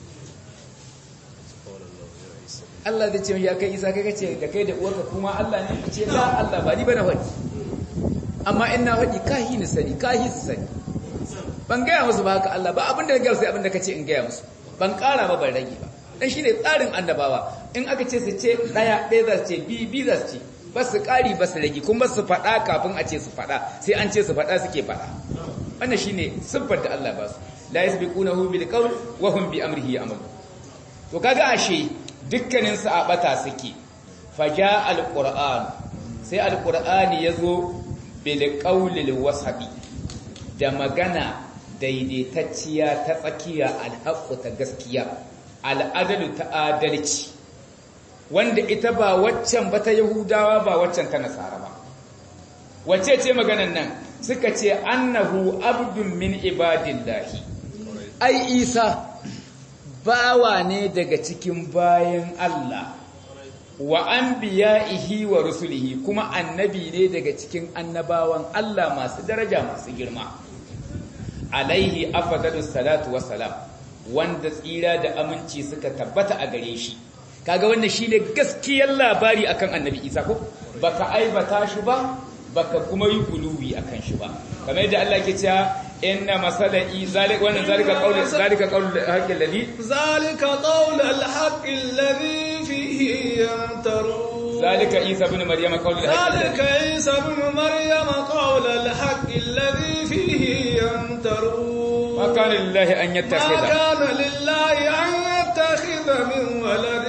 Allah zai ce ya kai Isa kai kace da kai da uwarka kuma Allah ne ce la Allah ba ni bana wadi amma in na wadi kahi ni sani kahi su sani ban gaya musu ba haka Allah ba abin da ya gaya sai abin da kace in gaya musu ban kara ba ban rage ba dan shine tsarin annabawa in aka ce su ce daya ɗaya za su ce bi bi za su ce ba su ƙari ba su rage kuma su faɗa kafin a ce su faɗa sai an ce su faɗa suke faɗa wannan shine siffar da Allah ba su la yasbiqunahu bil qawl wa hum bi amrihi ya'malun to kaga ashe dukkanin su a bata suke faja alquran sai alqur'ani yazo bil qawlil wasabi da magana daidaitacciya ta tsakiya alhaqqu ta gaskiya al'adalu ta adalci wanda ita ba waccan ba ta Yahudawa ba waccan ta Nasara ba. Wace ce maganan nan suka ce annahu abdun min ibadillahi. Ai Isa bawa ne daga cikin bayan Allah wa anbiya'ihi wa rusulihi kuma annabi ne daga cikin annabawan Allah masu daraja masu girma. Alaihi afdalus salatu wassalam wanda tsira da aminci suka tabbata a gare shi. kaga wannan shine gaskiyar labari akan annabi isa ko baka aibata shi ba baka kuma yi guluwi akan shi ba kamar yadda Allah ke cewa inna masala zalika wannan zalika qaul zalika qaul haqqi alladhi ذلك قول الحق الذي فيه يمترون zalika isa ibn maryama qaul ذلك عيسى ابن مريم قول الحق الذي فيه يمترون ma kana lillahi an ما yattakhidha كان لله أن يتخذ من ولد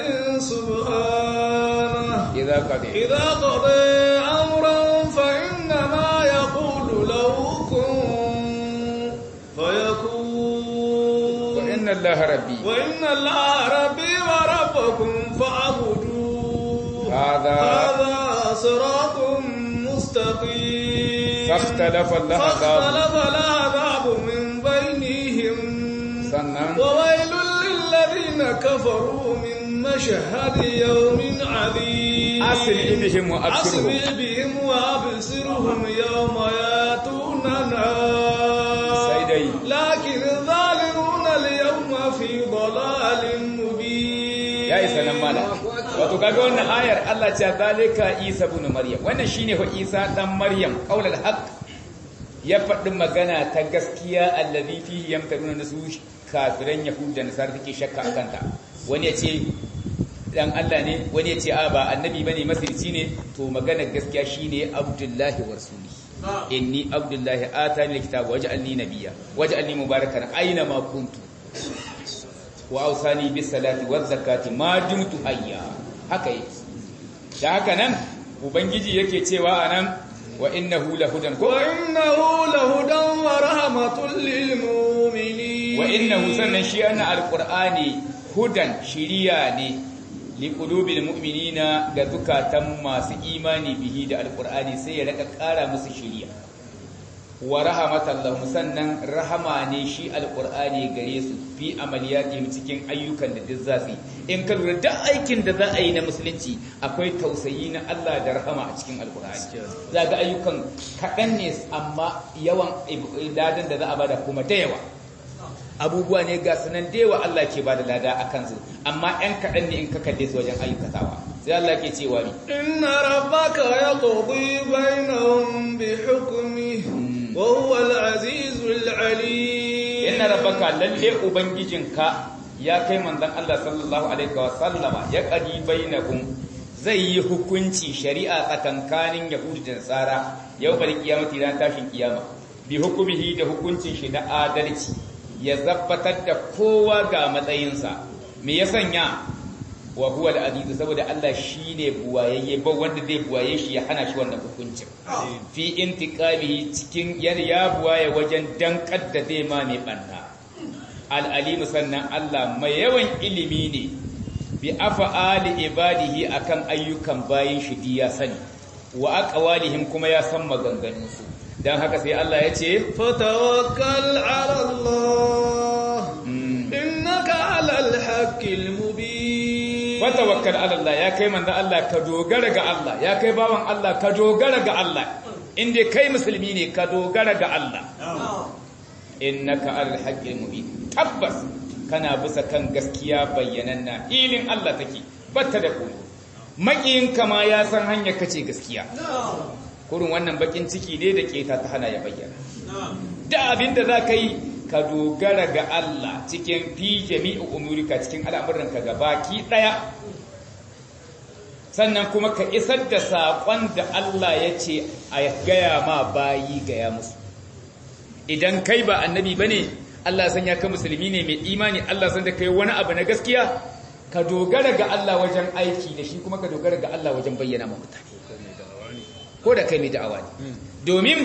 سبحانه idza qadi إذا قضى أمرا فإنما يقول له كن فيكون wa inna allaha rabbi وإن الله ربي وربكم فاعبدوه هذا هذا صراط مستقيم فاختلف اللهب فاختلف العذاب من بينهم sannan وويل للذين كفروا من مشهد يوم عظيم asli bihim wa absirhum أسمع بهم وأبصرهم يوم ياتوننا sai dai لكن الظالمون اليوم في ضلال مبين ya isa nan mala wato kaga wannan ayar Allah ce zalika Isa ibn Maryam wannan shine fa Isa dan Maryam qaulul haqq ya faɗi magana ta gaskiya allazi fihi yamtaruna nasu kafiran yahuda da nasara take shakka akan ta wani ya ce dan Allah ne wani ya ce a ba annabi bane masirci ne to magana gaskiya shine Abdullahi wa rasuli inni Abdullahi atani alkitaba waj'alni nabiyya waj'alni mubarakan aina ma kuntu wa ausani bis salati waz zakati ma dumtu hayya haka yake da haka nan ubangiji yake cewa anan wa innahu lahudan ko وإنه لهدى ورحمة للمؤمنين wa innahu sannan shi anna alqur'ani hudan shiriya ne liqulubil mu'minina ga zukatan masu imani bihi da alqur'ani sai ya raka kara musu shiriya wa rahmatan lahum sannan rahama ne shi alqur'ani gare su fi amaliyatihim cikin ayyukan da duk za su yi in ka lura duk aikin da za a yi na musulunci akwai tausayi na Allah da rahama a cikin alqur'ani za ga ayyukan kaɗan ne amma yawan ibadan da za a bada kuma da yawa abubuwa ne ga sunan da yawa Allah ke bada lada a kansu amma ‘yan kaɗan ne in ka kalle su wajen ayyukatawa sai Allah ke cewa ni إن ربك يقضي بينهم بحكمه وهو العزيز العليم inna rabbaka lalle ubangijinka ya kai manzon Allah sallallahu alaihi wa sallama ya qadi bainakum zai yi hukunci shari'a tsakankanin yahudi da nasara yau bal kiyamati ran tashin kiyama bi hukumihi da hukuncin shi na adalci ya zabbatar da kowa ga matsayinsa me ya sanya wa huwa al-aziz saboda Allah shine buwayayye ba wanda zai buwaye shi ya hana shi wannan hukuncin fi intiqamihi cikin yar ya buwaye wajen dankar da zai ma mai banna al-alim sannan Allah mai yawan ilimi ne bi af'ali ibadihi akan ayyukan bayin shi ya sani wa aqwalihim kuma ya san maganganun su dan haka sai Allah ya ce فتوكل على الله إنك على الحق المبين fatawakkal ala Allah ya kai manzo Allah ka dogara ga Allah ya kai bawan Allah ka dogara ga Allah inda kai musulmi ne ka dogara ga Allah innaka alal haqqil mubin tabbas kana bisa kan gaskiya bayyananna ilin Allah take batta da koyo makiyin kama ya san hanyar kace gaskiya kurun wannan bakin ciki ne da keta ta hana ya bayyana da abinda za ka yi ka dogara ga Allah cikin fi jami'u umurika cikin al'amuranka baki daya sannan kuma ka isar da saƙon da Allah ya ce a gaya ma bayi gaya musu idan kai ba annabi ba ne Allah san ya ka musulmi ne mai imani Allah san da kai wani abu na gaskiya ka dogara ga Allah wajen aiki da shi kuma ka dogara ga Allah wajen bayyana ma mutane ko da kai mai da'awa ne domin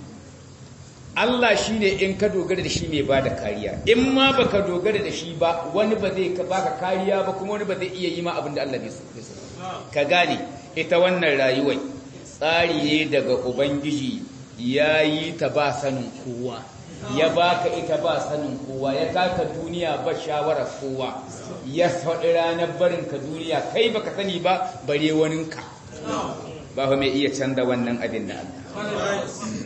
Allah shi ne in ka dogara da shi mai ba da kariya in ma ba ka dogara da shi ba wani ba zai baka kariya ba kuma wani ba zai iya yi ma abin da Allah bai so ka gane ita wannan rayuwar tsari ne daga ubangiji ya yi ta ba sanin kowa ya baka ita ba sanin kowa ya kaka duniya ba shawarar kowa ya faɗi ranar barin ka duniya kai baka sani ba bare waninka ba fa mai iya canza wannan abin da Allah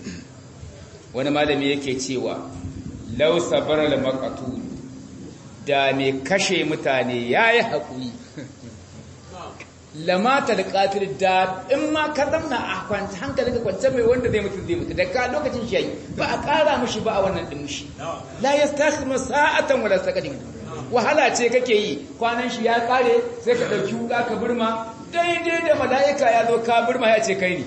wani malami yake cewa law sabara al maqtul da mai kashe mutane yayi hakuri lamata da qatil da in ma ka zamna a kwanta hankalinka kwance mai wanda zai mutu zai mutu da ka lokacin shi yayi ba a kara mishi ba a wannan din mishi la yastakhima sa'atan wala saqadin wahala ce kake yi kwanan shi ya kare sai ka dauki wuka ka burma daidai da mala'ika ya zo ka burma ya ce kai ne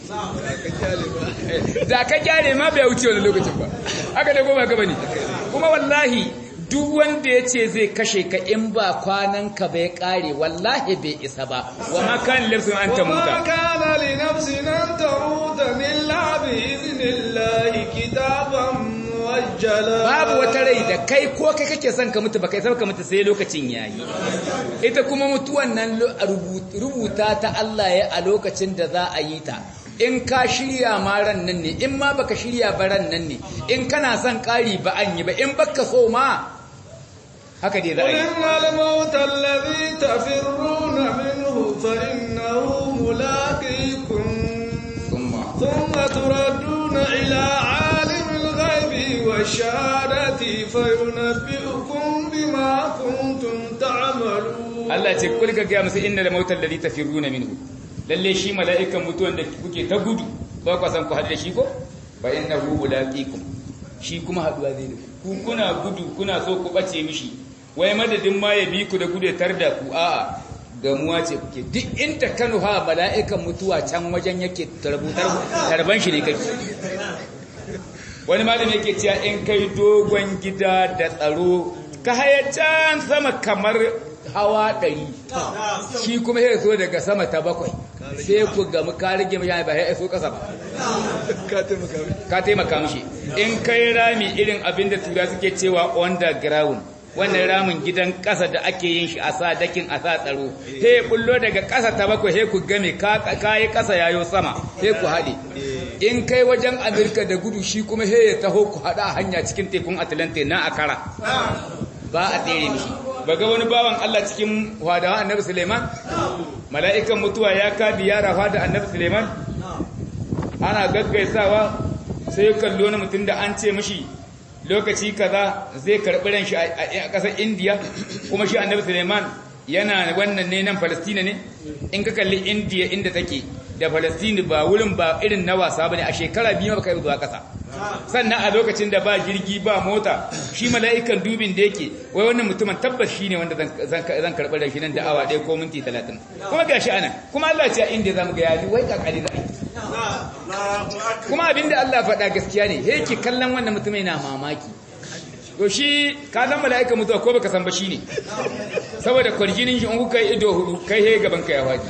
da ka kyale ma bai wuce wani lokacin ba haka da goma gaba ne kuma wallahi duk wanda ya ce zai kashe ka in ba kwanan ka bai kare wallahi bai isa ba wa ma kan lafsin an ta وما muta كان لنفس أن تموت إلا بإذن الله كتابا موجلا babu wata rai da kai ko kai kake son ka mutu ba kai san ka mutu sai lokacin yayi ita kuma mutuwan nan lo- rubu- rubuta ta Allah ya a lokacin da za a yi ta in ka shirya ma ran nan ne in ma baka shirya ba ran nan ne in kana son ƙari ba an yi ba in baka so ma haka dai za a قل yi إن الموت الذي تفرون منه فإنه ملاقيكم Summa. ثم تردون إلى عالم الغيب والشهادة فينبئكم بما كنتم تعملون Allah ce kul ka ga musu inna mautal ladhi tafiruna minhu lalle shi mala'ikan mutuwan da kuke ta gudu ba ku san ku haɗu da shi ko fa innahu mulaqikum shi kuma haduwa zai da ku kuna gudu kuna so ku bace mishi wai madadin ma ya bi ku da gudu ya tar da ku a'a gamuwa ce kuke duk inda kanu ha mala'ikan mutuwa can wajen yake tarbutar tarban shi ne kake wani malami yake cewa in kai dogon gida da tsaro ka haya can sama kamar hawa ɗari shi kuma ya so daga sama ta bakwai sai ku gamu ka rage mai ba ya so ƙasa ba ka taimaka mishi in kai rami irin abin da tura suke cewa underground wannan ramin gidan ƙasa da ake yin shi a sa dakin a sa tsaro he bullo daga ƙasa ta bakwai he ku game ka yi ƙasa yayo sama he ku haɗe in kai wajen amurka da gudu shi kuma he ya taho ku haɗa a hanya cikin tekun atlantic na akara ba a tsere mishi ba ga wani bawan allah cikin hadawa annabi suleiman mala'ikan mutuwa ya kadi yara hada annabi suleiman ana gaggaisawa sai kallo na mutum da an ce mishi lokaci kaza zai karɓi ran shi a ƙasar indiya kuma shi annabi suleiman yana wannan ne nan Falastina ne in ka kalli India inda take da Falastina ba wurin ba irin na wasa bane a shekara biyu ba kai zuwa kasa sannan a lokacin da ba jirgi ba mota shi mala'ikan dubin da yake wai wannan mutumin tabbas shine wanda zan zan karɓar da shi nan da awa ɗaya ko minti 30 kuma gashi anan kuma Allah ya ce a India zamu ga yaji wai kakali za kuma abinda Allah faɗa gaskiya ne yake kallon wannan mutumin yana mamaki to shi ka san mala'ika mutuwa ko baka san ba shine saboda kwarjinin shi in kuka yi ido hudu kai he gaban ka ya faɗi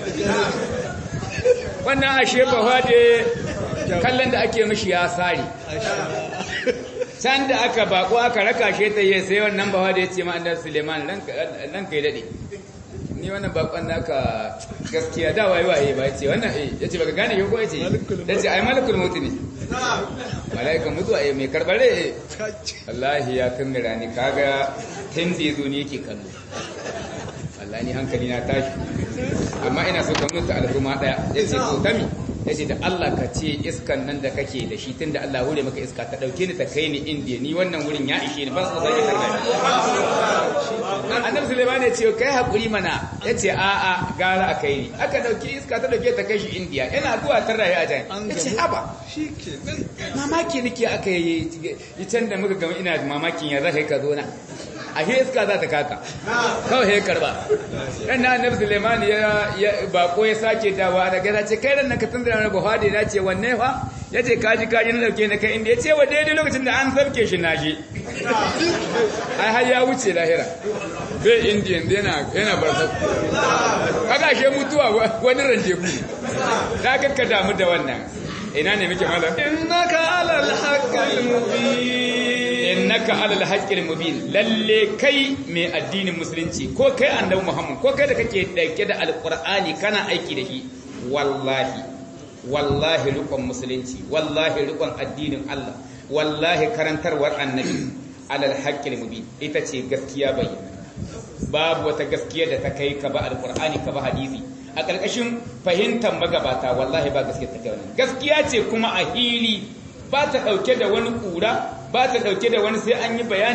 wannan ashe ba faɗe kallon da ake mishi ya sare can da aka bako aka raka shi ta yi sai wannan ba faɗe ya ce ma annabi Suleiman nan kai dade ni wannan bakon naka gaskiya da waye waye ba yace wannan eh yace baka gane ko yace yace ai malakul maut ne malaikan mutuwa eh mai karbare eh wallahi ya kamira ni kaga tun da yazo ne yake kallo wallahi ni hankali na tashi amma ina so ka mutu al'umma daya yace to tami yace da Allah ka ce iskan nan da kake da shi tunda Allah hure maka iska ta dauke ni ta kai ni indiya ni wannan wurin ya ishe ni ban so zai tarda annabi Sulaiman ya ce kai hakuri mana yace a a gara a kai ni aka dauki iska ta dauke ta kai shi indiya yana zuwa ta rayu a can yace haba mamaki nake aka yi can da muka gama ina mamakin ya zaka ka zo na a iska za ta kaka kawai ya karba ɗan na annabi suleiman ya bako ya sake dawa da gaza ce kai nan ka tundura na buhari na ce wanne fa ya ce kaji kaji na dauke na kai inda ya ce wa daidai lokacin da an sarke shi na shi ai har ya wuce lahira bai indiyan yana yana barsa kaga she mutuwa wani ranje ku da ka damu da wannan ina ne muke malam innaka alal haqqil mubin innaka alal haqqil mubin lalle kai mai addinin musulunci ko kai annabi Muhammad ko kai da kake dauke da alqur'ani kana aiki da shi wallahi wallahi rukun musulunci wallahi rukun addinin Allah wallahi karantarwar annabi alal haqqil mubin ita ce gaskiya bayyana babu wata gaskiya da ta kai ka ba alqur'ani ka ba hadisi a ƙarƙashin fahimtar magabata wallahi ba gaskiya ta kai wannan gaskiya ce kuma a hili ba ta ɗauke da wani ƙura ba ta ɗauke da wani sai an yi bayani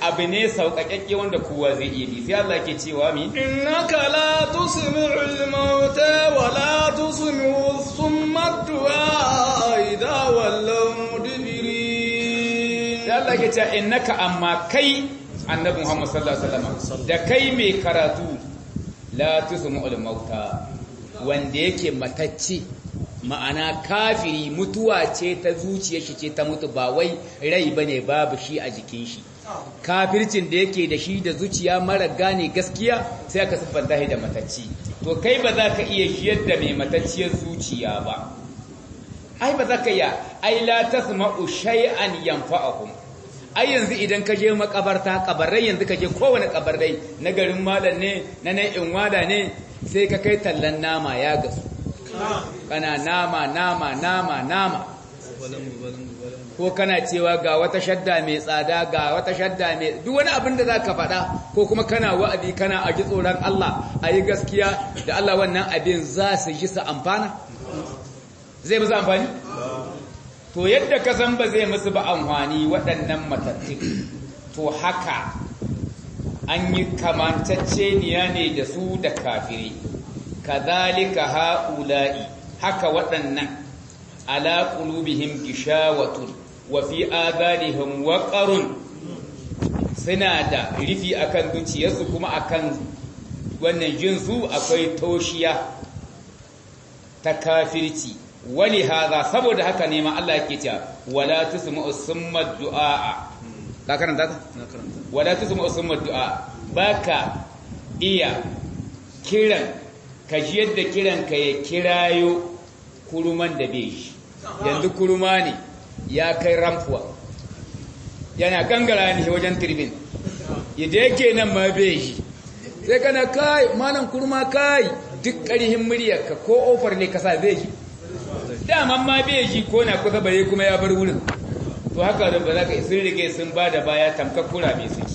abu ne sauƙaƙƙe wanda kowa zai iya bi sai Allah ke cewa mi innaka la tusmi'ul mauta wa la tusmi'u summa du'a idha wallaw mudbirin sai Allah ke cewa innaka amma kai annabi Muhammad sallallahu alaihi wasallam da kai mai karatu la tusmi'ul mauta wanda yake matacce ma'ana kafiri mutuwa ce ta zuciyar shi ce ta mutu ba wai rai bane babu shi a jikin shi kafircin da yake da shi da zuciya mara gane gaskiya sai aka siffanta shi da matacci to kai ba za ka iya shiyar da mai matacciyar zuciya ba ai ba za ka iya ai la tasma'u shay'an yanfa'uhum ai yanzu idan ka je makabarta kabarai yanzu ka je kowane kabarai na garin malam ne na nan inwada ne sai ka kai tallan nama ya gasu kana nama nama nama nama ko kana cewa ga wata shadda mai tsada ga wata shadda mai duk wani abin da zaka faɗa ko kuma kana wa'adi kana a ji tsoron Allah a yi gaskiya da Allah wannan abin za su ji su amfana zai musu amfani to yadda ka san ba zai musu ba amfani waɗannan matattun to haka an yi kamantacceniya ne da su da kafiri kadhalika haula'i haka waɗannan ala qulubihim gishawatun wa fi adanihim waqarun suna da rufi akan zuciyarsu kuma akan wannan jinsu akwai toshiya ta kafirci wali haza saboda haka ne ma Allah yake cewa wala tusma'u summa du'a ka karanta ta na karanta wala tusma'u summa du'a baka iya kiran ka ji yadda kiran ka ya kirayo kuruman da bai shi yanzu kuruma ne ya kai ramfuwa yana gangara ne wajen turbin yadda yake nan ma bai shi sai kana kai malam kurma kai duk ƙarihin muryarka ko ofar ne kasa zai shi daman ma bai ji ko na kusa bare kuma ya bar wurin to haka da ba za ka sun rike sun ba da baya tamkar kura mai suke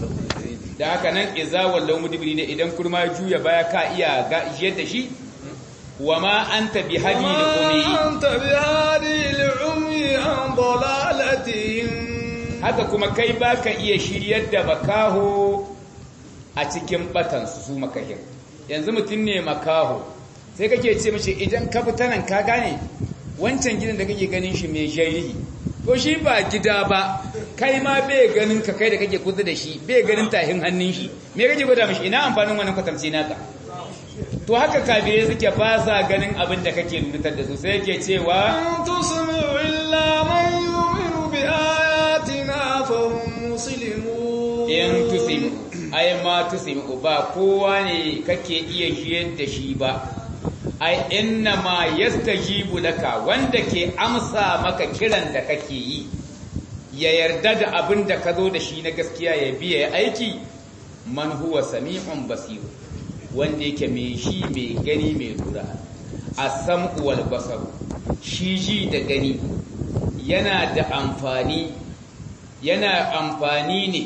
da haka nan iza wallau mudbiri ne idan kurma juya baya ka iya ga yadda shi wa ma anta bi hadi li umi أنت بهادي العمي عن ضلالتهم haka kuma kai baka iya shiryar da makaho a cikin batan su su makahin yanzu mutum ne makaho sai kake ce mace idan ka fita nan ka gane wancan gidan da kake ganin shi mai jarihi ko shi ba gida ba kai ma bai ganin ka kai da kake kusa da shi bai ganin tahin hannun shi me kake gwada mashi ina amfanin wannan kwatamci naka to haka kafirai suke ba sa ganin abin da kake nutar da su sai yake cewa إن تسمع إلا من يؤمن بآياتنا فهم مسلمون in tusimu ai ma tusimu ba kowa ne kake iya jiyar da shi ba ai inna ma yastajibu laka wanda ke amsa maka kiran da kake yi ya yarda da abin da ka zo da shi na gaskiya ya biya ya aiki man huwa sami'un basir wanda yake mai shi mai gani mai lura as-sam'u wal basar shi ji da gani yana da amfani yana amfani ne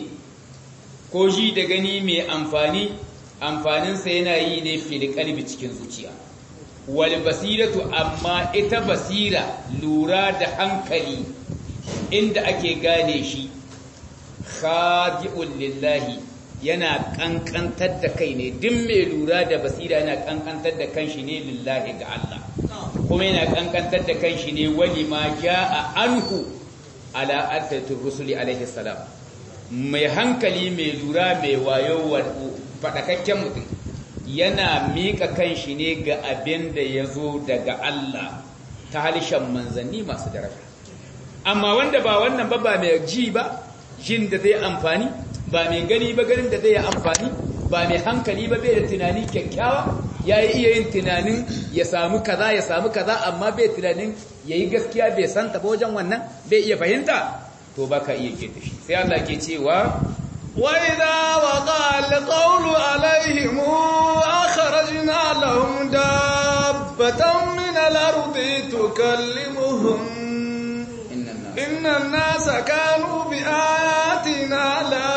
ko ji da gani mai amfani amfaninsa yana yi ne fil kalbi cikin zuciya wal basiratu amma ita basira lura da hankali inda ake gane shi khadi'un lillahi yana kankantar da kai ne duk mai lura da basira yana kankantar da kanshi ne lillahi ga Allah kuma yana kankantar da kanshi ne wani ma ja'a anhu ala attatur rusuli alaihi salam mai hankali mai lura mai wayo faɗakakken mutum yana miƙa kanshi ne ga abin da ya zo daga Allah ta halishan manzanni masu daraja amma wanda ba wannan ba ba mai ji ba jin da zai amfani ba mai gani ba ganin da zai yi amfani ba mai hankali ba bai da tunani kyakkyawa ya yi iya yin tunanin ya samu kaza ya samu kaza amma bai tunanin ya yi gaskiya bai santa ba wajen wannan bai iya fahimta to ba ka iya ke da shi sai Allah ke cewa وإذا وقع القول عليهم أخرجنا لهم دابة من الأرض تكلمهم innan nas إن الناس كانوا بآياتنا لا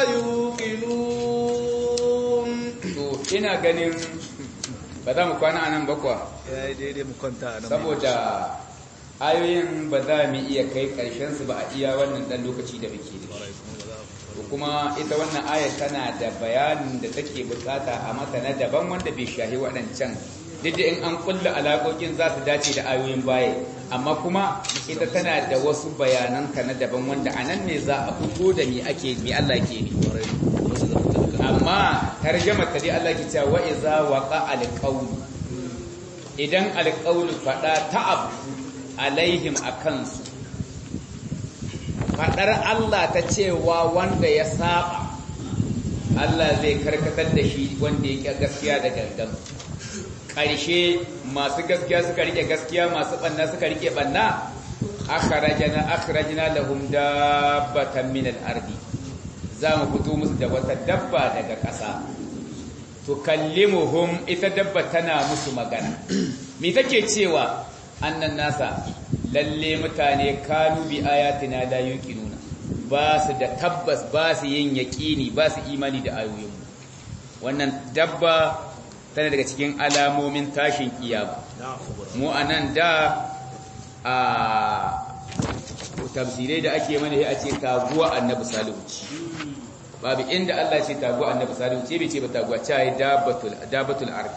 يوقنون to ina ganin ba za mu kwana anan ba kuwa ya yi daidai mu kwanta a nan saboda ayoyin ba za mu iya kai ƙarshen su ba a iya wannan ɗan lokaci da muke da shi to kuma ita wannan aya tana da bayanin da take bukata a mata na daban wanda bai shahi waɗancan duk da in an kulla alaƙoƙin za su dace da ayoyin baya amma kuma ita tana da wasu bayananta na daban wanda a nan ne za a fito da me ake me Allah ke ne amma tarjama ta dai Allah ke cewa wa iza waqa alqawl idan alqawl fada ta'ab alaihim akansu fadar Allah ta cewa wanda ya saba Allah zai karkatar da shi wanda yake gaskiya da gangan ƙarshe masu gaskiya suka rike gaskiya masu banna suka rike banna akhrajna akhrajna lahum dabbatan min al-ardi za mu fito musu da wata dabba daga ƙasa to kallimuhum ita dabba tana musu magana me take cewa annan nasa lalle mutane kanu bi ayatina la yuqinuna ba su da tabbas ba su yin yaqini ba su imani da ayoyin wannan dabba tana daga cikin alamomin tashin kiyama mu anan da a tafsirai da ake mana a ce taguwa annabi salihu babu inda Allah ce taguwa annabi salihu ce bai ce ba taguwa ce ai dabatul dabatul ard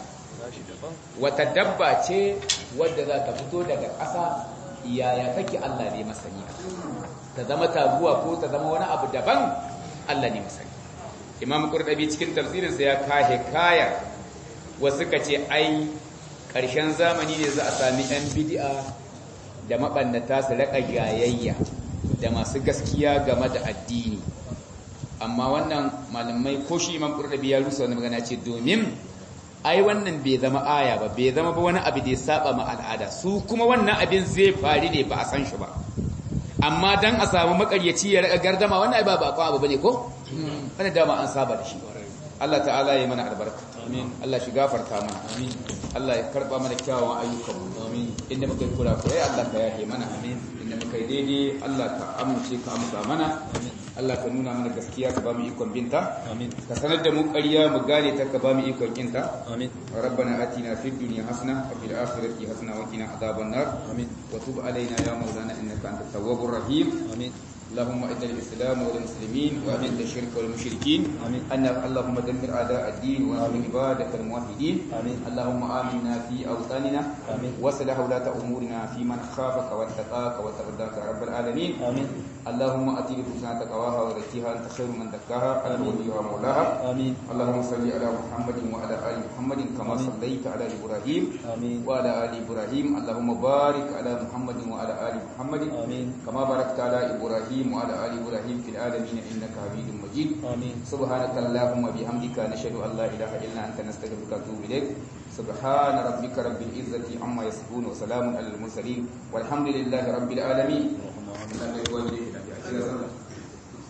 wata dabba ce wadda za ta fito daga ƙasa yaya take Allah ne masani ta zama taguwa ko ta zama wani abu daban Allah ne masani Imam Qurtubi cikin tafsirinsa ya kahe kaya wasu ka ce ai ƙarshen zamani ne za a sami ɗan bid'a da maɓannata su raƙa jayayya da masu gaskiya game da addini amma wannan malamai ko shi imam ƙurɗabi ya rusa wani magana ce domin ai wannan bai zama aya ba bai zama ba wani abu da ya saba ma al'ada su kuma wannan abin zai faru ne ba a san shi ba amma dan a samu makaryaci ya raƙa gardama wannan ai ba ba abu bane ko wani dama an saba da shi Allah ta'ala ya mana albarka amin Allah shi gafarta mana amin Allah ya karba mana kyawawan ayyukan mu amin inda muka yi kula kurai Allah ka yahe mana amin inda muka yi daidai Allah ka amince ka amsa mana amin Allah ka nuna mana gaskiya ka ba mu ikon binta amin ka sanar da mu ƙarya mu gane ta ka ba mu ikon kinta amin rabbana atina fid dunya hasana wa fil akhirati hasana wa qina adhaban nar amin wa tub alaina ya maulana innaka antat tawwabur rahim amin اللهم اعز الاسلام والمسلمين واذل الشرك والمشركين امين ان اللهم دمر اعداء الدين وانصر عبادك الموحدين امين اللهم امنا في اوطاننا امين واصلح ولاة امورنا في من خافك واتقاك وترضاك يا رب العالمين امين اللهم اتي لحسنى تقواها وزكيها انت خير من زكاها انت وليها مولاها امين اللهم صل على محمد وعلى ال محمد كما صليت على ابراهيم امين وعلى ال ابراهيم اللهم بارك على محمد وعلى ال محمد امين كما باركت على ابراهيم وعلى آل إبراهيم في العالمين إنك حميد مجيد آمين سبحانك اللهم بحمدك نشهد أن لا إله إلا أنت نستغفرك ونتوب إليك سبحان ربك رب العزة عما يصفون وسلام على المرسلين والحمد لله رب العالمين